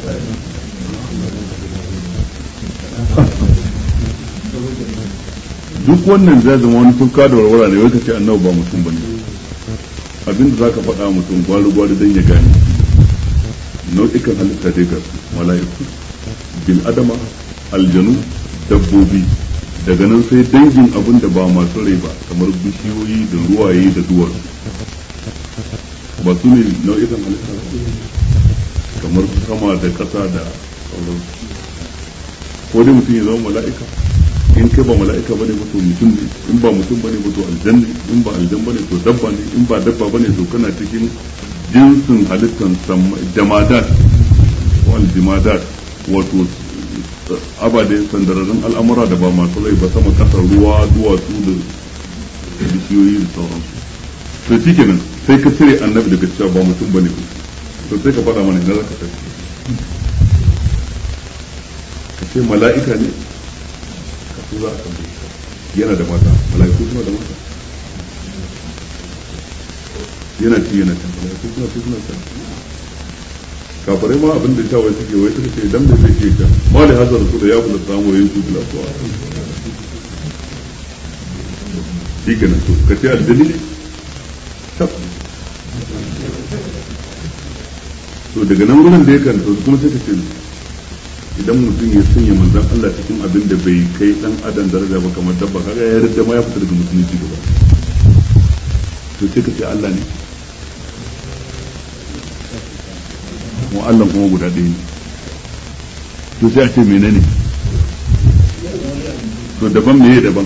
duk wannan zai zama wani tufka da warwara ne wai ka ce annabi ba mutum bane abinda zaka faɗa mutum gwari gwari dan ya gane nau'ikan halitta dai ga mala'iku bil adama aljanu dabbobi daga nan sai dangin abin da ba masu rai ba kamar bishiyoyi da ruwaye da duwatsu ba su ne nau'ikan halitta kamar sama da ƙasa da sauransu ko dai mutum ya zama mala'ika in kai ba mala'ika bane ba to mutum ne in ba mutum bane ba to aljan ne in ba aljan bane to dabba ne in ba dabba bane to kana cikin jinsin halittan jamadat wal jimadat wato abade sandararrun al'amura da ba masu rai ba sama kasar ruwa duwatsu da bishiyoyi da sauransu to shi kenan sai ka cire annabi daga cewa ba mutum bane ba to sai ka faɗa mana idan zaka tafi ka ce mala'ika ne ka so za a tambaye yana da mata mala'iku suna da mata yana ci yana can mala'iku suna ci suna can kafirai ma abin da shawai suke wai suka ce dan da zai ke ta mali hazar su da ya kula samu yayin su bila suwa shi kenan to ka ce aljani ne to daga nan gurin da ya kan to kuma sai ka ce idan mutum ya sanya manzon Allah cikin abin da bai kai dan adam daraja ba kamar dabba kaga ya yarda ma ya fita daga musulunci gaba to sai ka ce Allah ne mu Allah kuma guda ɗaya ne to sai a ce menene to daban meye daban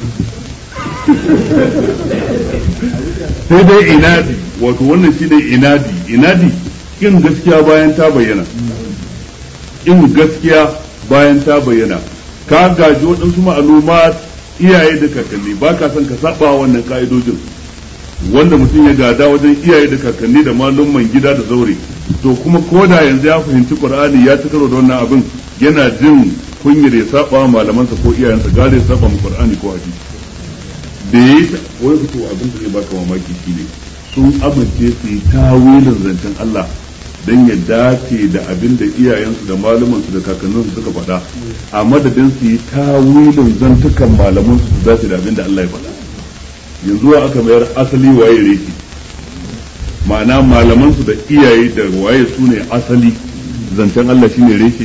sai dai inadi wato wannan shi ne inadi inadi in gaskiya bayan ta bayyana in gaskiya bayan ta bayyana ka gaji waɗansu ma'aluma iyaye da kakanni ba ka son ka saba wannan ka'idojin wanda mutum ya gada wajen iyaye da kakanni da malumman gida da zaure to kuma ko da yanzu ya fahimci qur'ani ya ci karo da wannan abin yana jin kunyar ya saba malamansa ko iyayensa gare ya saba mu qur'ani ko hadisi da yayi wai fito abin da zai baka mamaki shine sun amince su yi tawilin zancen Allah dan ya dace da abin da iyayensu da malumansu da kakanninsu suka faɗa a madadin su yi tawilin zantukan malamansu su dace da abin da Allah ya faɗa yanzu aka mayar asali waye reki ma'ana malamansu da iyaye da waye su ne asali zancen Allah shine reshe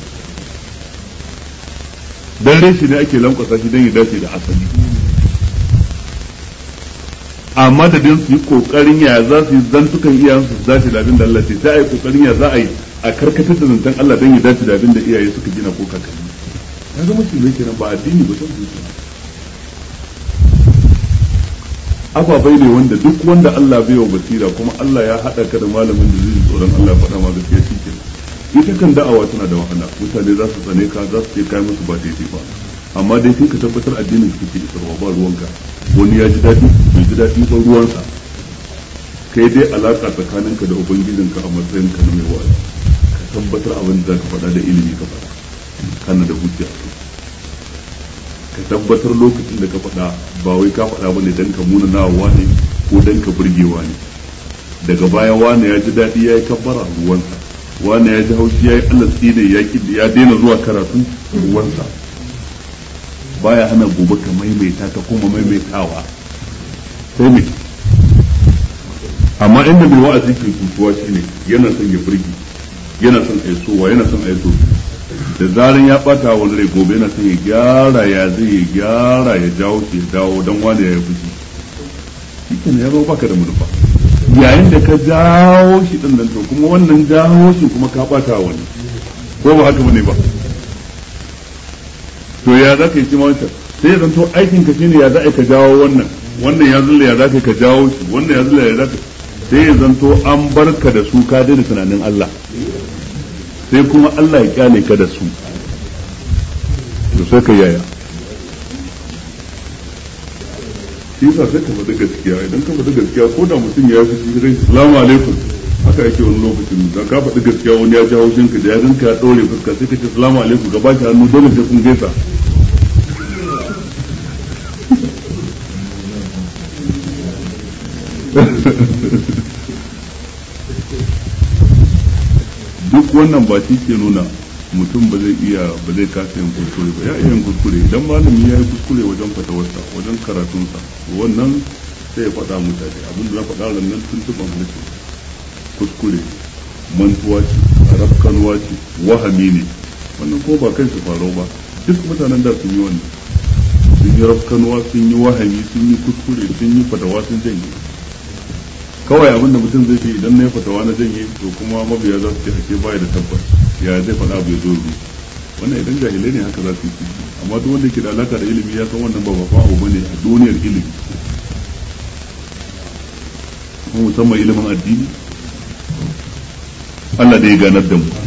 dan reshe ne ake lankwasa shi dan ya dace da asali a madadin su yi kokarin ya za su yi zantukan iyayensu su dace da abin da Allah ce sai a yi kokarin ya za a yi a karkatar da zancen Allah dan ya dace da abin da iyaye suka gina ko kakanni ya zama shi ne kenan ba addini ba san zuciya ababai ne wanda duk wanda Allah bai wa basira kuma Allah ya haɗa ka da malamin da zai tsoron Allah ya faɗa ma gaskiya shi ke ita kan da'awa tana da wahala mutane za su tsane ka za su ce kai musu ba daidai ba amma dai sai ka tabbatar addinin ka ke isarwa ba ruwanka wani ya ji daɗi bai ji daɗi ba ruwansa kai dai alaka tsakaninka da ubangijinka a matsayin ka na mai wa'azi ka tabbatar abin da za ka faɗa da ilimi ka faɗa kana da hujja ka tabbatar lokacin da ka faɗa ba wai ka faɗa bane dan ka muna na wane ko dan ka burgewa ne daga baya wane ya ji daɗi ya yi kabbara ruwansa wane ya ji haushi ya yi allah tsine ya ya daina zuwa karatu ruwansa baya hana gobe ka maimaita ta kuma maimaitawa sai me amma inda mai wa'azi ke kutuwa shine yana son ya burge yana son aisowa yana son aiso da zaran ya bata wani rai gobe yana son ya gyara ya zai ya gyara ya jawo shi ya dawo don wani ya yi fushi shi ne ya zo baka da manufa yayin da ka jawo shi din nan to kuma wannan jawo shi kuma ka bata wani ko ba haka bane ba to ya za ka yi kima wancan sai ya zanto aikin ka shine ya za ka jawo wannan wannan ya zulla ya za ka jawo shi wannan ya zulla ya za ka sai ya zanto an barka da su ka daina tunanin Allah sai kuma Allah ya kyale ka da su to sai ka yaya shi yasa sai ka faɗi gaskiya idan ka faɗi gaskiya ko da mutum ya fi shi rai salamu alaikum haka yake wani lokacin da ka faɗi gaskiya wani ya ji haushin ka da ya ganka ya ɗore fuska sai ka ce salamu alaikum ka baki hannu dole sai kun gaisa duk wannan ba shi ke nuna mutum ba zai iya ba zai kasa yin kuskure ba ya iya yin kuskure idan malami ya yi kuskure wajen fatawarsa wajen karatunsa wannan sai ya faɗa mutane abinda na faɗa nan tuntuɓan halittu kuskure mantuwa ce rafkanuwa ce wahami ne wannan ko ba kai su faro ba duk mutanen da sun yi wannan sun yi rafkanuwa sun yi wahami sun yi kuskure sun yi fatawa sun janye kawai abin da mutum zai ce idan na yi fatawa na janye to kuma mabiya za su ce ake baya da tabbas ya zai faɗa abu ya zo ru wannan idan jahilai ne haka za su yi amma duk wanda ke da alaka da ilimi ya san wannan ba ba abu bane a duniyar ilimi kuma musamman ilimin addini Allah da ya ganar da mu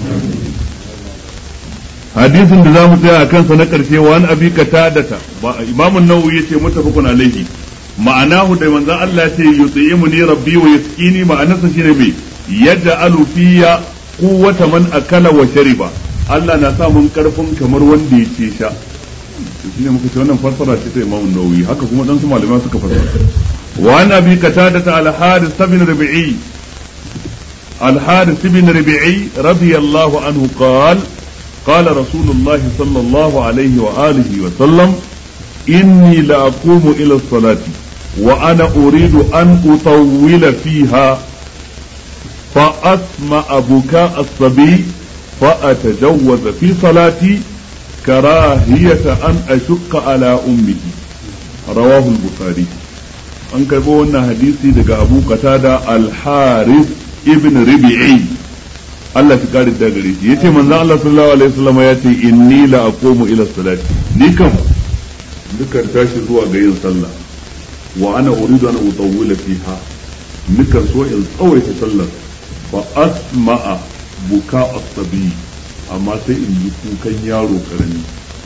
hadisin da za mu tsaya a kansa na ƙarshe wa an abi katadata ba imamun nawawi yace mutafaqun alaihi ma'anahu da manzon Allah ya ce yut'imuni rabbi wa yaskini ma'anarsa shine me yaj'alu fiyya quwwata man akala wa shariba Allah na sa mun karfin kamar wanda ya ce sha shine muka ce wannan fassara ce ta imamun nawawi haka kuma dan su malamai suka fassara wa an abi katadata al-haris bin rabi'i الحارث بن ربيعي رضي الله عنه قال قال رسول الله صلى الله عليه وآله وسلم إني لأقوم إلى الصلاة وأنا أريد أن أطول فيها فأسمع بكاء الصبي فأتجوز في صلاتي كراهية أن أشق على أمه رواه البخاري an karɓo wannan hadisi daga abu qatada al-haris ibn Rabi'i Allah shi kare da gare shi yace manzo Allah sallallahu alaihi wasallam ya ce inni la aqumu ila salati ni kam dukan tashi zuwa ga yin sallah wa ana uridu an utawwila fiha nikan so in tsawaita sallar fa asma'a buka as-sabi amma sai in ji kukan yaro karami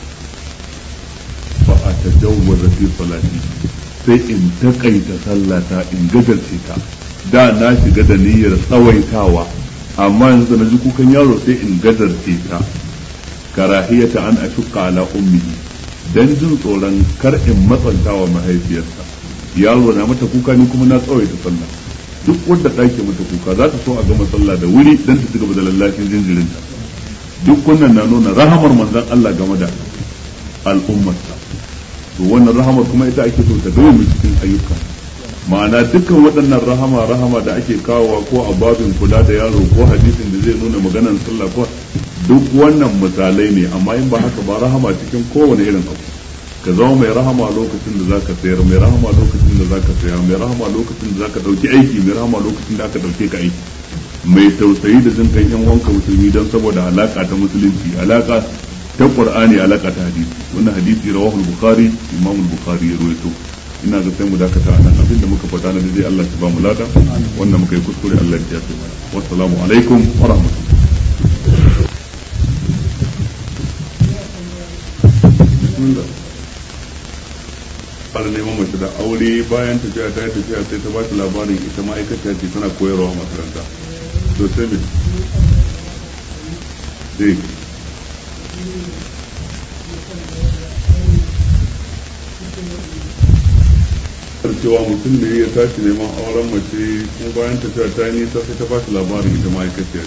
fa atajawwaza fi salati sai in takaita sallata in gajarce ta da na shiga da niyyar tsawaitawa amma yanzu na ji kukan yaro sai in gadarce ta karahiyata an ashukka ala ummihi dan jin tsoron kar in matsantawa mahaifiyarsa yaro na mata kuka ni kuma na tsawaita sallah duk wanda ɗake mata kuka za ta so a gama sallah da wuri dan ta cigaba da lallashin jinjirinta duk wannan na nuna rahamar manzon Allah game da al'ummarsa to wannan rahamar kuma ita ake so ta dawo cikin ayyuka ma'ana dukkan waɗannan rahama rahama da ake kawowa ko a babin kula da yaro ko hadisin da zai nuna maganan sallah ko duk wannan misalai ne amma in ba haka ba rahama cikin kowane irin abu ka zama mai rahama lokacin da zaka sayar mai rahama lokacin da zaka saya mai rahama lokacin da zaka dauki aiki mai rahama lokacin da aka dauke ka aiki mai tausayi da jin kan yan wanka musulmi don saboda alaka ta musulunci alaka ta qur'ani alaka ta hadisi wannan hadisi rawahu al-bukhari imam al-bukhari ya rawaito ina ga sai mu dakata a nan abinda muka faɗa na dai Allah ya ba mu lada wannan muka yi kuskure Allah ya yafe mana wassalamu alaikum wa rahmatullahi fara neman mace da aure bayan tafiya ta yi tafiya sai ta ba ta labarin ita ma'aikata ce tana koyarwa a makaranta to sai me dai cewa mutum ne ya tashi neman auren mace kuma bayan tafiya ta yi nisa sai ta ba shi labarin ita ma'aikaciya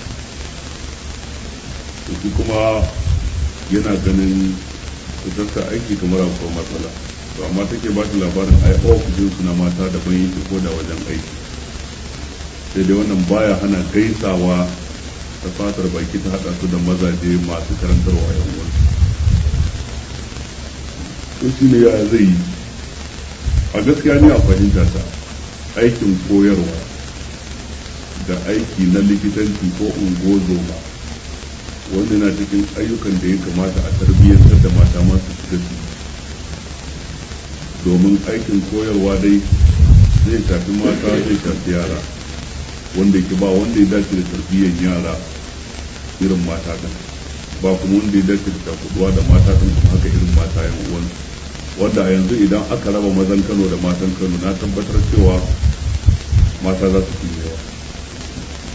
ce shi kuma yana ganin fitarsa aiki kamar akwai matsala to amma take ba shi labarin ai ofishin su na mata daban yake ko da wajen aiki sai dai wannan baya hana gaisawa ta fatar baki ta hada su da mazaje masu karantarwa yan wani to shi ne ya zai yi a gaskiya ne a fahimta ta aikin koyarwa da aiki na likitanci ko ungozoma wanda na cikin ayyukan da ya kamata a tarbiyyantar da mata masu shiga su domin aikin koyarwa dai zai shafi mata zai shafi yara wanda ke ba wanda ya dace da tarbiyyar yara irin mata ɗin ba kuma wanda ya dace da takuduwa da mata ɗin kuma haka irin mata yan uwansu wanda a yanzu idan aka raba mazan Kano da matan Kano na tabbatar cewa mata za su fi yawa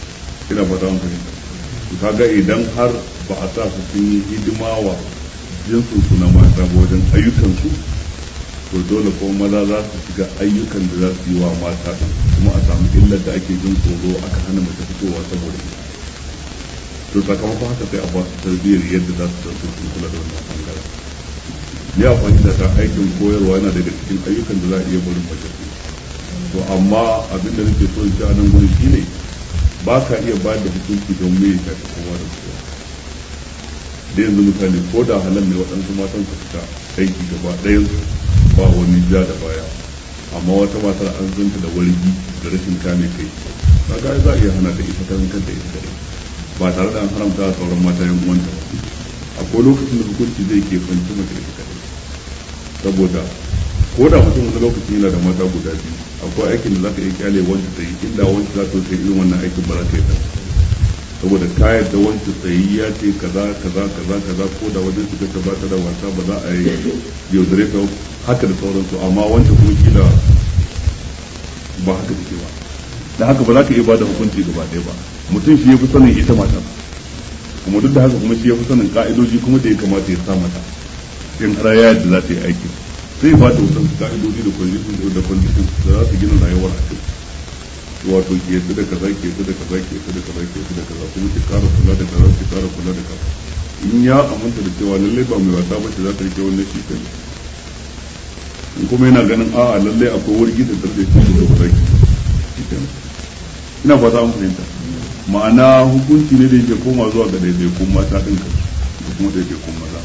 ina fata mun fahimta kaga idan har ba a sa su sun yi hidima wa jinsin su na mata wajen ayyukan su to dole ko maza za su shiga ayyukan da za su yi wa mata kuma a samu illar da ake jin tsoro aka hana mace fitowa saboda ita to sakamakon haka sai a ba su tarbiyyar yadda za su san sun kula da wannan bangaren ya fahimta ta aikin koyarwa yana daga cikin ayyukan da za a iya barin mace to amma abin da nake so in ci a nan gurin shine ba ka iya ba da hukunci don me ya shafi kowa da kowa da yanzu misali ko da halal ne waɗansu matan su fita aiki gaba ɗayan ba wani ja da baya amma wata matar an zanta da wargi da rashin kame kai kaga za a iya hana da ita ta kanta ita kadai ba tare da an haramta a sauran mata yan uwanta ba akwai lokacin da hukunci zai ke fanci mata ita kadai saboda ko da mutum wani lokaci yana da mata guda biyu akwai aikin da zaka iya kyale wanda ta yi inda wanda za ta yi irin wannan aikin ba za ta yi ta saboda ka yadda wanda tsayi ya ce kaza kaza kaza kaza ko da wajen suka ta bata da wasa ba za a yi yaudare ta haka da sauransu amma wanda kuma kila ba haka take ba da haka ba za ka iya bada hukunci gaba ɗaya ba mutum shi ya fi sanin ita mata kuma duk da haka kuma shi ya fi sanin ka'idoji kuma da ya kamata ya sa mata in har ya yadda za ta yi aikin sai ba ta wasan ka'idoji da condition da condition da za su gina rayuwar a kai wato ke yadda da kaza ke yadda da kaza ke yadda da kaza ke yadda da kaza kuma ki kara kula da kaza ki kara kula da kaza in ya aminta da cewa lalle ba mai wasa ba ce za ta rike wannan shi kai in kuma yana ganin a'a lalle akwai wurgi da tarbe shi da ba za ki ina fata an fahimta ma'ana hukunci ne da yake koma zuwa ga daidaikun mata ɗin ka da kuma daidaikun maza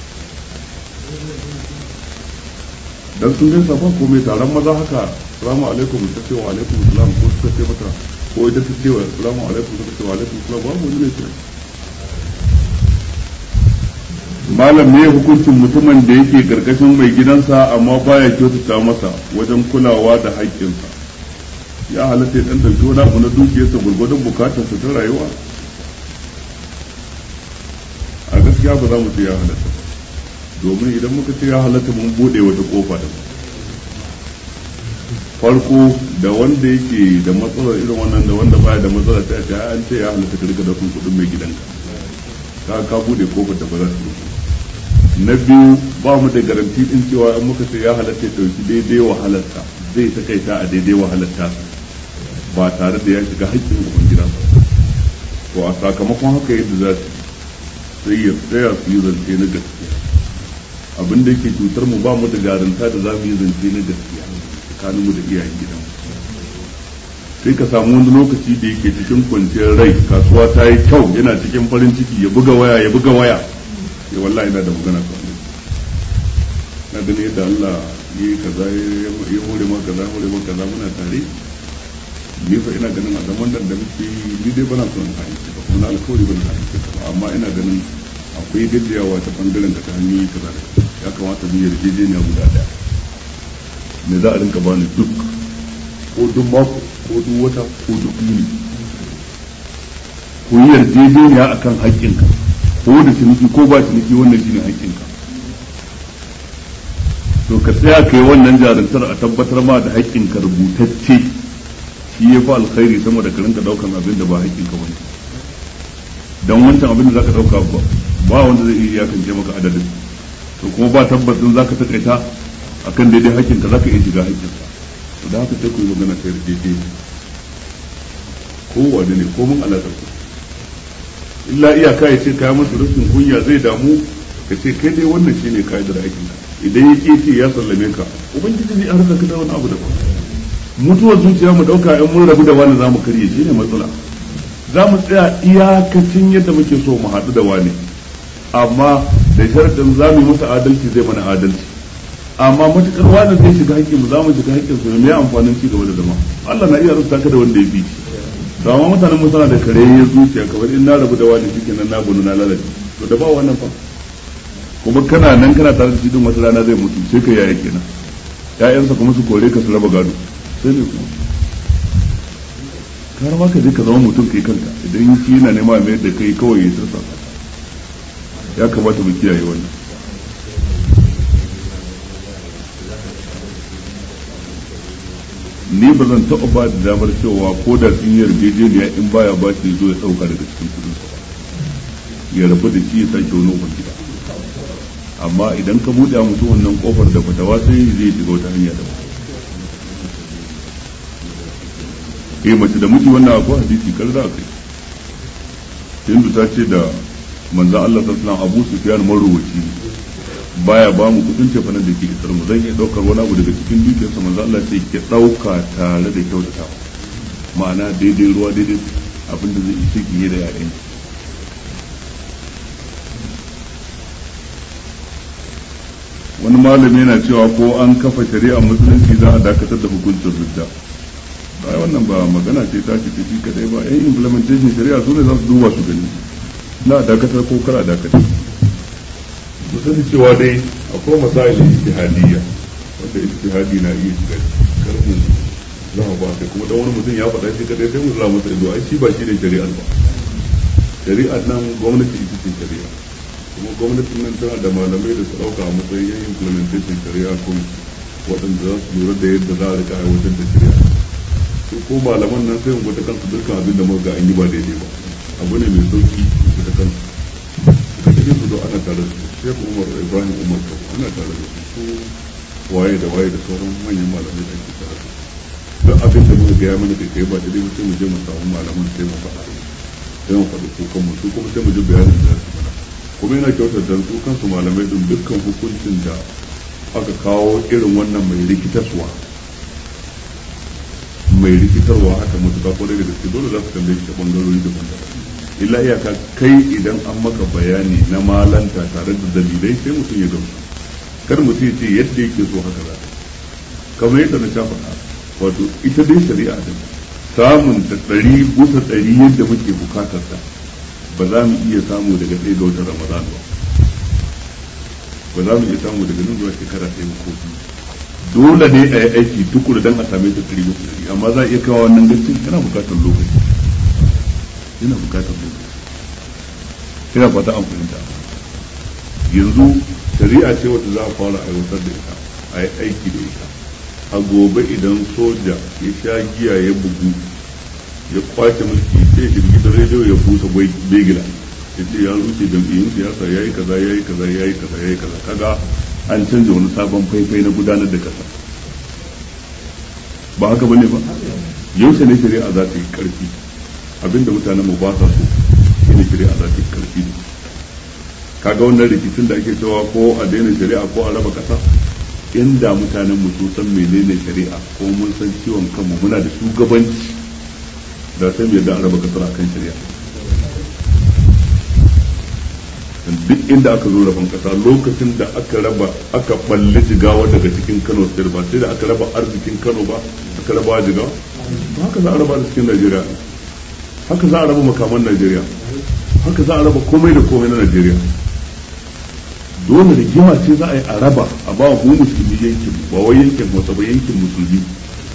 dan sun gaisa ba ko mai taron maza haka salamu alaikum ta ce wa alaikum salam ko suka ce mata ko ita ta ce wa salamu alaikum ta ce wa alaikum salam babu wani ne ce malam ne hukuncin mutumin da yake karkashin mai gidansa amma baya kyautata masa wajen kulawa da haƙƙinsa ya halatta ya dan dauki wani abu na dukiyarsa gurgurdun bukatarsa ta rayuwa a gaskiya ba za mu ce ya halatta domin idan muka ce ya halatta mun bude wata kofa da farko da wanda yake da matsalar irin wannan da wanda baya da matsalar ta ce an ce ya halatta ka rika daukan kudin mai gidanka ka ka bude kofar da ba za su na biyu ba mu da garanti din cewa in muka ce ya halatta ya dauki daidai wahalarsa zai takaita a daidai wahalarta ba tare da ya shiga haƙƙin uban gidansa to a sakamakon haka yadda za su sai ya tsaya su yi zance na gaskiya abin da yake cutar mu ba mu da garanta da za mu yi zance na gaskiya tsakanin mu da iyayen gidan sai ka samu wani lokaci da yake cikin kwanciyar rai kasuwa ta yi kyau yana cikin farin ciki ya buga waya ya buga waya ya wallahi ina da magana to na gani yadda Allah ya yi kaza ya hore ma kaza hore ma kaza muna tare ni fa ina ganin a zaman nan da muke ni dai bana son haici ba kuma na alkawari bana haici ba amma ina ganin akwai gajiyawa ta bangaren da ta hanyoyi kaza da ya kamata mu yarjejeniya guda daya me za a rinka bani duk ko duk mako ko duk wata ko duk yini ku yi yarjejeniya akan haƙƙinka ko da ciniki ko ba ciniki wannan shine haƙƙinka to ka tsaya ka yi wannan jarantar a tabbatar ma da haƙƙinka rubutacce shi ya fi alkhairi sama da ka rinka ɗaukan abin da ba haƙƙinka wani don wancan abin da za ka ɗauka ba ba wanda zai iya iyakance maka adadin to kuma ba tabbacin za ka taƙaita a kan daidai haƙƙinka za ka iya shiga haƙƙinka to da haka sai ku yi magana ta yarjeje ko wane ne ko mun alaƙar ku illa iyaka ya ce kaya masa rashin kunya zai damu ka ce kai dai wannan shine ka'idar aikinka idan ya ƙi ce ya sallame ka ubangiji zai harka ka da wani abu daban mutuwar zuciya mu dauka in mun rabu da wani zamu karye shi ne matsala za mu tsaya iyakacin yadda muke so mu haɗu da wani amma da sharadin za mu yi masa adalci zai mana adalci amma matukar wani zai shiga hakkin mu za mu shiga hakkin su me amfanin ci gaba da zama Allah na iya rubuta ka da wanda ya bi to amma mutanen mu suna da kareyar zuciya kamar in na rabu da wani shike nan na bunu na lalace to da ba wannan fa kuma kana nan kana tare da shi din wata rana zai mutu sai ka yaya kenan ƴaƴansa kuma su kore ka su raba gado sai ne kuma kar ma ka je ka zama mutum kai kanka idan shi yana nema mai da kai kawai ya tursa ya kamata mu kiyaye wannan ni ba zan taɓa ba da damar cewa ko da sun yi yarjejeniya in baya ba shi zo ya ɗauka daga cikin kudin sa ya rabu da shi ya sake wani gida amma idan ka buɗe mutum wannan kofar da fatawa sai zai shiga wata hanya da eh mace da miji wannan akwai hadisi kar za kai hindu ta ce da manzo Allah sallallahu alaihi wasallam Abu Sufyan marwaci baya ba mu kudin cefa da ke isar mu zan iya daukar wani abu daga cikin dukiyarsa manzo Allah sai ke dauka tare da kyautata ma'ana daidai ruwa daidai abinda zai ishe ki da yayan wani malami yana cewa ko an kafa shari'a musulunci za a dakatar da hukuncin ridda ba wannan ba magana ce ta ce shi kadai ba yan implementation shari'a su ne za su duba su gani na dakatar ko kar a dakatar mu sani cewa dai akwai masailin ijtihadiyya wanda ijtihadi na iya shiga karfin za ba kai kuma dan wani mutum ya faɗa shi kadai sai mu zama masa ido ai shi ba shi ne shari'ar ba shari'ar nan gwamnati ita ce shari'a kuma gwamnatin nan tana da malamai da su ɗauka a matsayin yan implementation shari'a ko waɗanda za su lura da yadda za a rika aiwatar da shari'a su ko malaman nan sai mu gwada kansu dukkan abin da muka ga an yi ba daidai ba abu ne mai sauki su da kansu suka cikin su ana tare da su shek umar ibrahim umar to ana tare da su su waye da waye da sauran manyan malamai da ke tare da abin da muka gaya mana kai ba daidai ba sai mu je mu samu malaman sai mu faɗa sai mu faɗi kukan mu su kuma sai mu ji bayanin da su mana kuma yana kyautar da su kansu malamai din dukkan hukuncin da aka kawo irin wannan mai rikitaswa mai rikitarwa haka mutuka ko da gaske dole za su tambaye shi ta bangarori daban-daban illa iyaka kai idan an maka bayani na malanta tare da dalilai sai mutum ya gamsu kar mutum ya ce yadda yake so haka za kamar yadda na sha faɗa wato ita dai shari'a din samun ta ɗari bisa ɗari yadda muke bukatar ta ba za mu iya samu daga ɗaya ga watan ramadan ba ba za mu iya samu daga nan zuwa shekara ɗaya ko biyu dole ne a yi aiki tukuru don a same ta ɗari bisa ɗari amma za a iya kawo wannan gaskiya yana bukatar lokaci yana bukatar lokaci ina fata an fahimta yanzu shari'a ce wata za a fara aiwatar da ita a yi aiki da ita a gobe idan soja ya sha giya ya bugu ya kwace mulki sai ya da rediyo ya busa begila ya ce ya rushe jam'iyyun siyasa ya yi kaza ya yi kaza ya yi kaza ya yi kaza kaga an canza wani sabon faifai na gudanar da kasa ba haka bane ba yaushe ne shari'a za ta yi karfi abinda mutanen mu ba sa so shine shari'a za ta yi karfi ne kaga wannan rikicin da ake cewa ko a daina shari'a ko a raba kasa inda mutanen mu sun san menene shari'a ko mun san ciwon kanmu muna da shugabanci da sai mu yadda a raba kasar akan shari'a duk inda aka zo rabon kasa lokacin da aka raba aka balle jigawa daga cikin Kano state ba sai da aka raba arzikin Kano ba aka raba jigawa haka za a raba da cikin Najeriya haka za a raba makaman Najeriya haka za a raba komai da komai na Najeriya dole rigima ce za a yi a raba a ba mu musulmi yankin ba wai yankin wata ba yankin musulmi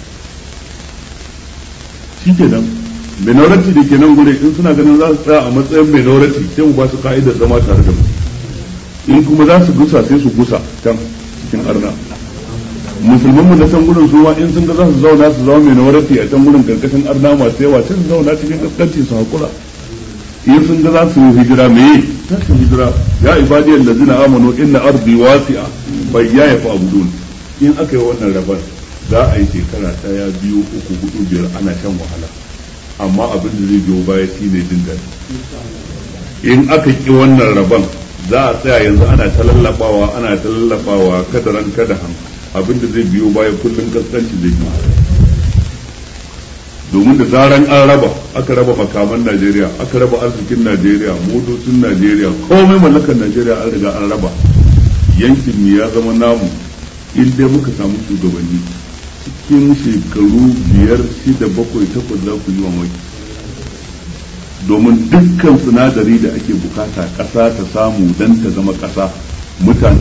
shi kenan minority da ke nan gure in suna ganin za su tsaya a matsayin minority sai mu ba su ka'idar zama tare da mu in kuma za su gusa sai su gusa can cikin arna musulman mu na can gurin su ma in sun ga za su zauna su zama minority a can gurin karkashin arna masu yawa sai su zauna cikin kaskanci su hakura in sun ga za su yi hijira me za su hijira ya ibadi allazina amanu inna ardi wasi'a bayya ya fa abudun in aka yi wannan rabar za a yi shekara daya biyu uku hudu biyar ana shan wahala amma abin da zai biyo baya shi ne jin daɗi in aka ki wannan rabon za a tsaya yanzu ana ta lallabawa ana ta lallabawa kadaran kadahan abin da zai biyo baya kullum kaskanci zai biyo domin da zaran an raba aka raba makaman Najeriya aka raba arzikin Najeriya motocin Najeriya komai mallakar Najeriya an riga an raba yankin mu ya zama namu in dai muka samu shugabanni cikin shekaru biyar shida bakwai takwas za ku yi mamaki domin dukkan sinadari da ake bukata ƙasa ta samu don ta zama ƙasa mutane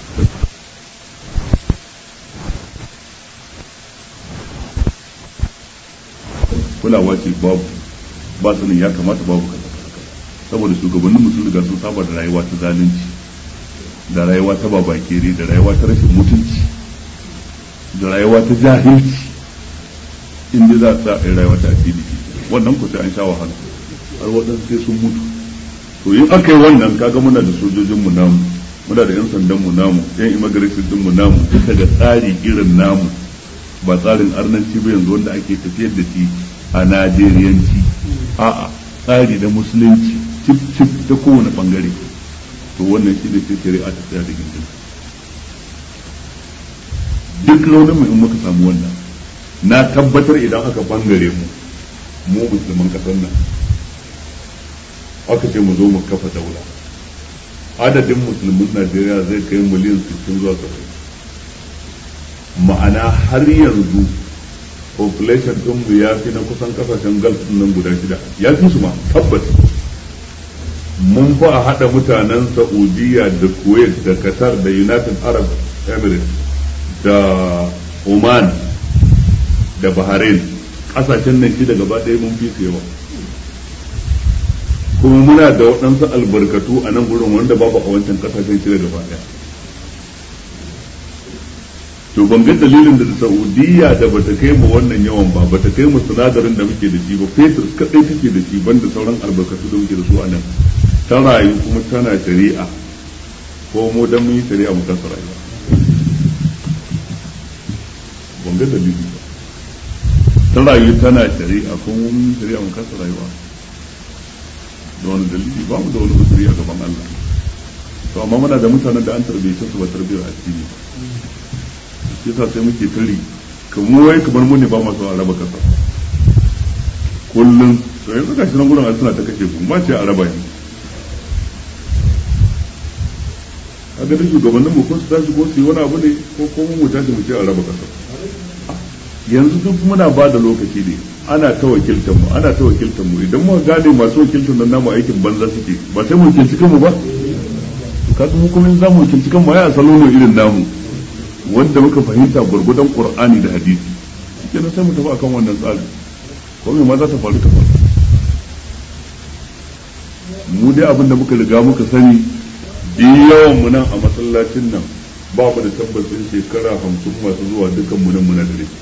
kulawa ce babu ba sanin ya kamata babu kaza saboda shugabannin mutum riga sun saba da rayuwa ta zalunci da rayuwa ta babakere da rayuwa ta rashin mutunci da rayuwa ta jahilci in dai za a sa a rayuwa ta addini wannan ku sai an sha wahala har waɗansu sai sun mutu to in aka yi wannan kaga muna da sojojin mu namu muna da yan sandan mu namu yan immigration din mu namu duka da tsari irin namu ba tsarin arnanci ba yanzu wanda ake tafiyar da shi a najeriyanci a'a tsari da musulunci cip cip ta kowane bangare to wannan shi ne sai shari'a ta tsaya da gindin duk launin mu in muka samu wannan na tabbatar idan aka bangare mu mu musulman kasar nan aka ce mu zo mu kafa daula adadin musulmin najeriya zai kai miliyan 60 zuwa 70 ma'ana har yanzu population din mu ya fi na kusan kasashen gulf nan guda shida ya fi su ma tabbas mun fa a haɗa mutanen saudiya da kuwait da qatar da united arab emirates da oman da bahrain ƙasashen nan shida gaba ɗaya mun fi su yawa kuma muna da waɗansu albarkatu a nan gurin wanda babu a wancan ƙasashen shida gaba ɗaya to ban ga dalilin da Saudiya da bata kai mu wannan yawan ba bata kai mu sinadarin da muke da shi ba fetur kadai take da shi banda sauran albarkatu da muke da su a nan ta rayu kuma tana shari'a ko mu dan mun yi shari'a mu kasa rayuwa ban ga dalili ba ta rayu tana shari'a ko mu mun yi shari'a mu kasa rayuwa da wani dalili ba mu da wani usuri a gaban Allah to amma muna da mutanen da an tarbiyyace su ba tarbiyyar addini ba yasa sai muke tari kamar wai kamar mu ne ba masu a raba kasa kullum to yanzu ga shi nan gurin suna ta kashe ku ma ce a raba ne a ga duk shugabannin mu kun su tashi ko su yi wani abu ne ko ko mu tashi mu ce a raba kasa yanzu duk muna ba da lokaci ne ana ta wakiltar mu ana ta wakiltar mu idan muka gane masu wakiltar nan namu aikin banza suke ba sai mu wakilci kanmu ba kasu mu kuma za mu wakilci kanmu ai a salo ne irin namu wanda muka fahimta gurgudan qur'ani da hadisi kenan sai mu tafi akan wannan tsari ko me ma za ta faru ta faru mu dai abin da muka riga muka sani yawan mu nan a masallacin nan ba mu da tabbacin shekara hamsin masu zuwa dukan mu nan muna da rai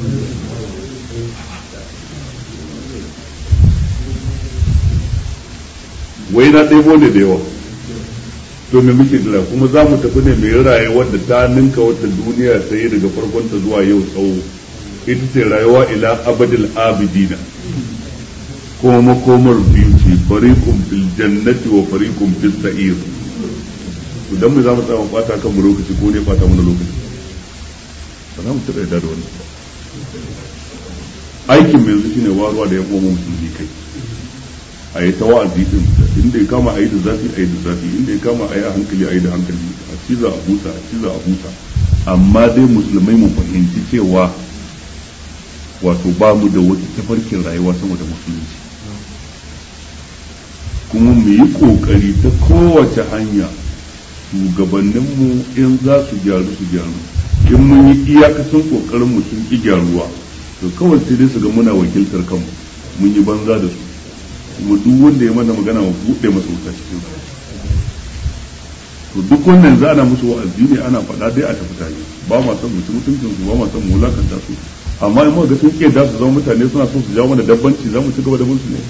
wai na ɗebo ne da yawa to me muke jira kuma za mu tafi ne mai rayuwar da ta ninka wata duniya ta yi daga farkon ta zuwa yau tsawo ita ce rayuwa ila abadil abidina kuma makomar biyu ce fariqum fil jannati wa fariqum fis sa'ir to dan mu za mu tsaya mu bata kan mu lokaci ko ne bata mana lokaci ba za mu taɓa yarda da wannan aikin mai yanzu shine waruwa da ya koma musulmi kai a yi ta wa'azi din inda ya kama a yi da zafi a yi da zafi inda ya kama a yi a hankali a yi da hankali a ciza a huta a ciza a huta amma dai musulmai mu fahimci cewa wato ba mu da wata tafarkin rayuwa sama da musulunci kuma mu yi kokari ta kowace hanya shugabanninmu in za su gyaru su gyaru in mun yi iyakacin kokarin mu sun ki gyaruwa to kawai sai dai su ga muna wakiltar kanmu mun yi banza da su kuma duk wanda ya mana magana mu buɗe masa wuta cikin to duk wannan za ana musu wa'azi ne ana faɗa dai a tafi tare ba ma son mutum mutuncin su ba ma son mu wulakanta su amma in muka ga sun ƙi da su zama mutane suna son su jawo mana dabbanci za mu ci gaba da musu ne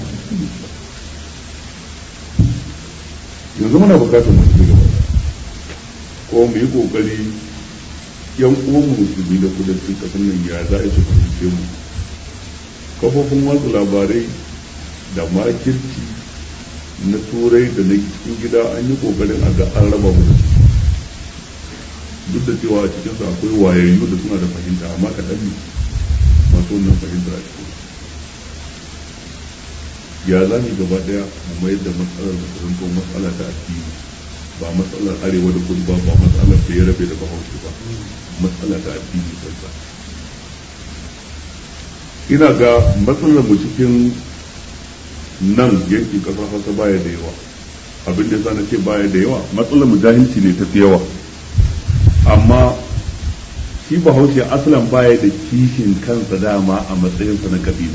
yanzu muna bukatar mu ci gaba ko mu yi kokari yan uwan musulmi da kudancin kasar nan ya za a su fahimce mu kafofin watsa labarai da makirci na turai da na cikin gida an yi kokarin a ga an raba mu duk da cewa a cikinsu akwai wayayyu da suna da fahimta amma kaɗan ne masu wannan fahimtar a cikin ya za mu gaba ɗaya mu mayar da matsalar da zanto matsala ta addini ba matsalar arewa da kudu ba ba matsalar da ya rabe da bahaushe ba matsala ta addini kansa ina ga matsalar mu cikin nan yankin kasar hausa baya da yawa abin da yasa na ce baya da yawa matsalar mu jahilci ne ta fi yawa amma shi bahaushe asalan baya da kishin kansa dama a matsayinsa na kabila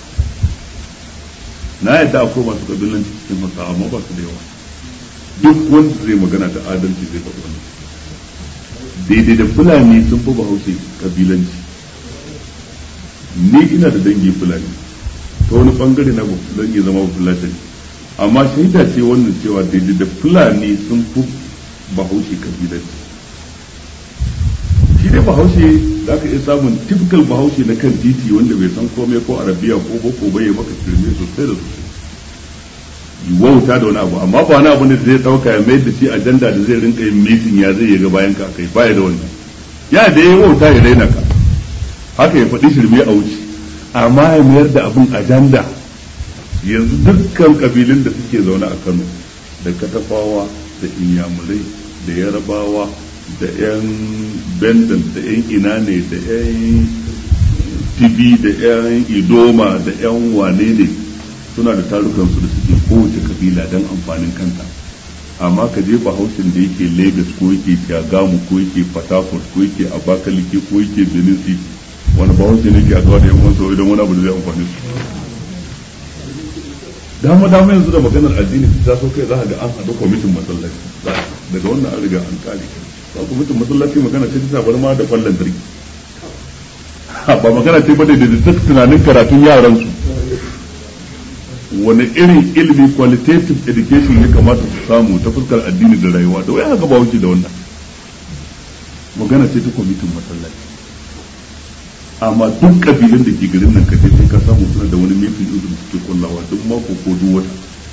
na yadda akwai masu kabilanci cikin hausa amma ba su da yawa duk wanda zai magana da adalci zai faɗi wannan daidai da fulani sun fi bahaushe kabilanci ni ina da dangi fulani ta wani bangare na zan iya zama fulani amma shaida ce wannan cewa daidai da fulani sun fi bahaushe kabilanci shi dai bahaushe za ka iya samun typical bahaushe na kan titi wanda bai san komai ko arabiya ko boko bai maka firme sosai da sosai wauta da wani abu amma ba wani abu ne da zai dauka ya mai da shi ajanda da zai rinka yin mitin ya zai ga bayan ka kai baya da wannan ya da ya wauta ya raina ka haka ya faɗi shirme a wuce amma ya mayar da abin ajanda yanzu dukkan kabilun da suke zaune a Kano da katafawa da inyamurai da yarabawa da 'yan bendan da 'yan ina ne da 'yan tibi da 'yan idoma da 'yan wane ne suna da tarukansu da suke kowace kabila don amfanin kanta amma ka je bahaushen da yake lagos ko yake shagamu ko yake fatakot ko yake abakaliki ko yake benin city wani bahaushe ne ke a zuwa da yan wansa idan wani abu da zai amfani su dama dama yanzu da maganar addini ta so kai za ga an haɗu kwamitin masallaci daga wannan an riga an kare ba kwamitin masallaci magana ce ta bar ma da kwallon lantarki ba magana ce ba da da tunanin karatun yaran su wani irin ilimi qualitative education ya kamata su samu ta fuskar addini da rayuwa da wai haka ba wuce da wannan magana ce ta kwamitin masallaci amma duk kabilun da ke garin nan kaje sai ka samu suna da wani meeting din da suke kullawa duk mako ko duk wata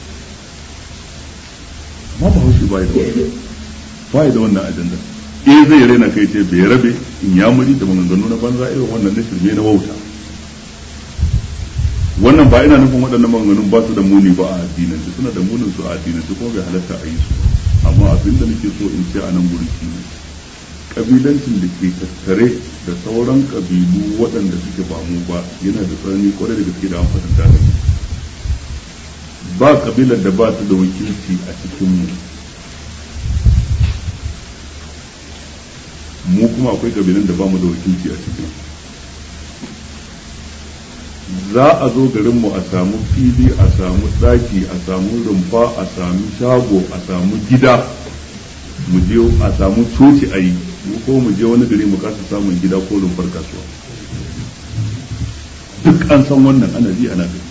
amma ba haushi ba da wannan ba da wannan ajanda eh zai raina kai ce bai rabe in ya muri da maganganu na banza irin wannan na shirme na wauta wannan ba ina nufin waɗannan maganganun ba su da muni ba a addinin su suna da munin su a addinin su kuma bai halatta a yi su amma abin da nake so in ce a nan gurin shi ne kabilancin da ke tattare da sauran kabilu waɗanda suke ba mu ba yana da tsanani kwarai da gaske da an fatanta da ba kabilar da ba ta da wakilci a cikin mu mu kuma akwai kabilan da ba mu da wakilci a cikin za a zo garinmu a samu fili a samu ɗaki a samu rumfa a samu shago a samu gida mu je a samu coci a yi mu ko mu je wani gari mu kasa samun gida ko rumfar kasuwa duk an san wannan ana ji ana gani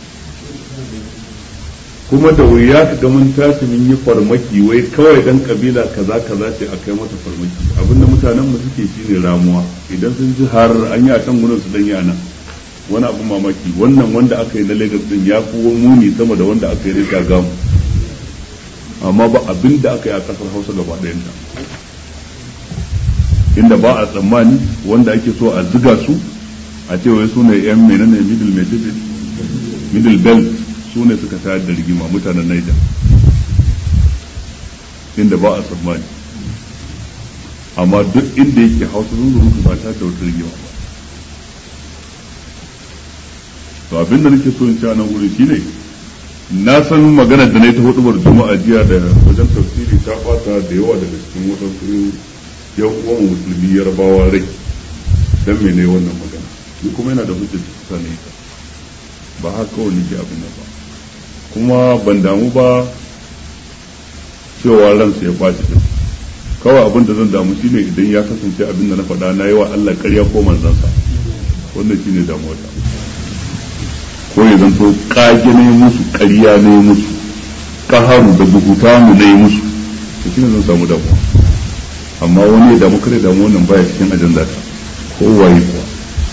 kuma da wuya ka ga mun tashi mun yi farmaki wai kawai dan kabila kaza kaza ce a kai mata farmaki abinda mutanen mu suke shine ramuwa idan sun ji har an yi a can gurin su dan yi anan wani abu mamaki wannan wanda aka yi na Lagos din ya fi muni sama da wanda aka yi na Shagamu amma ba abin da aka yi a kasar Hausa gaba ɗayanta inda ba a tsammani wanda ake so a ziga su a ce wai su ne yan menene middle message middle belt su ne suka tayar da rigima mutanen Niger inda ba a tsammani amma duk inda yake Hausa sun zuru ba ta da wata rigima ba to abin da nake so in ci a nan wuri shine na san maganar da na yi ta hudubar juma'a jiya da wajen tafsiri ta bata da yawa daga cikin wadansu yan uwan musulmi yarbawa rai dan mene wannan magana ni kuma yana da hujjar ta ne ba haka kawai nake abin nan ba kuma ban damu ba cewa ransa ya ɓaci din kawai abin da zan damu shine idan ya kasance abin da na faɗa na yi wa Allah ƙarya ko manzansa wannan shine damuwa ta ko ya zanto kage ne musu ƙarya ne musu kaharu da bukuta mu ne musu to shine zan samu damuwa amma wani ya damu kare damu wannan baya cikin ajanda ta ko waye kuwa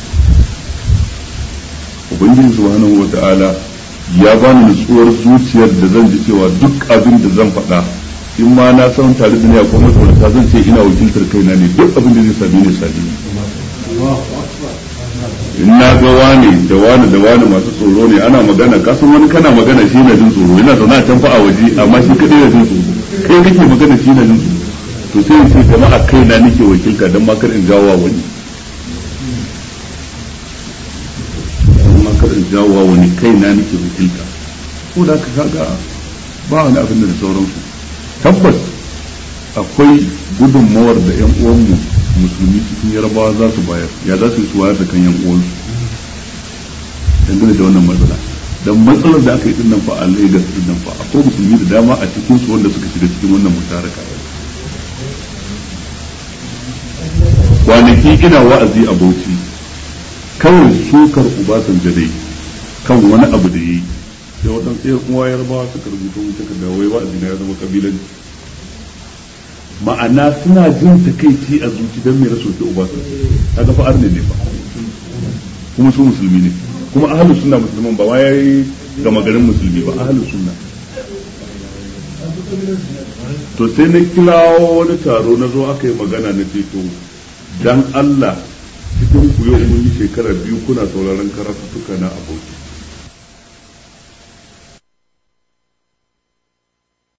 ubangiji subhanahu wata'ala ya bani nutsuwar zuciyar da zan ji cewa duk abin da zan faɗa in ma na san tare da ni akwai matsalata zan ce ina wakiltar kaina ne duk abin da zai sami ne sami in na ga wani da wani da wani masu tsoro ne ana magana kasan wani kana magana shi na jin tsoro yana zaune a can fa a waje amma shi kadai na jin tsoro kai kake magana shi na jin tsoro to sai in ce jama'a kai na nake wakilta don ma kar in jawo wani don ma kar in jawo wani kai na nake wakilta ko da ka kaga ba wani abin da sauransu tabbas akwai gudunmawar da yan uwanmu musulmi cikin yarabawa za su bayar ya za su yi su wayar da kan yan uwansu dangane da wannan matsala dan matsalar da aka yi dinnan fa a Lagos dinnan fa akwai musulmi da dama a cikin su wanda suka shiga cikin wannan musharaka kwanaki ina wa'azi a Bauchi kawai sukar Obasanjo dai kan wani abu da yi sai wata tsayar kuma yarbawa suka rubuta mu suka dawo wai wa'azi na ya zama kabilanci ma'ana suna jin takaici a zuci don mai rasu da Obasanjo kaga fa arne ne ba kuma su musulmi ne kuma ahlus sunna musulman ba wai gama garin musulmi ba ahlus sunna to sai na kirawo wani taro na zo aka yi magana na ce to dan Allah cikin ku yau mun yi shekara biyu kuna sauraron karatuka na aboki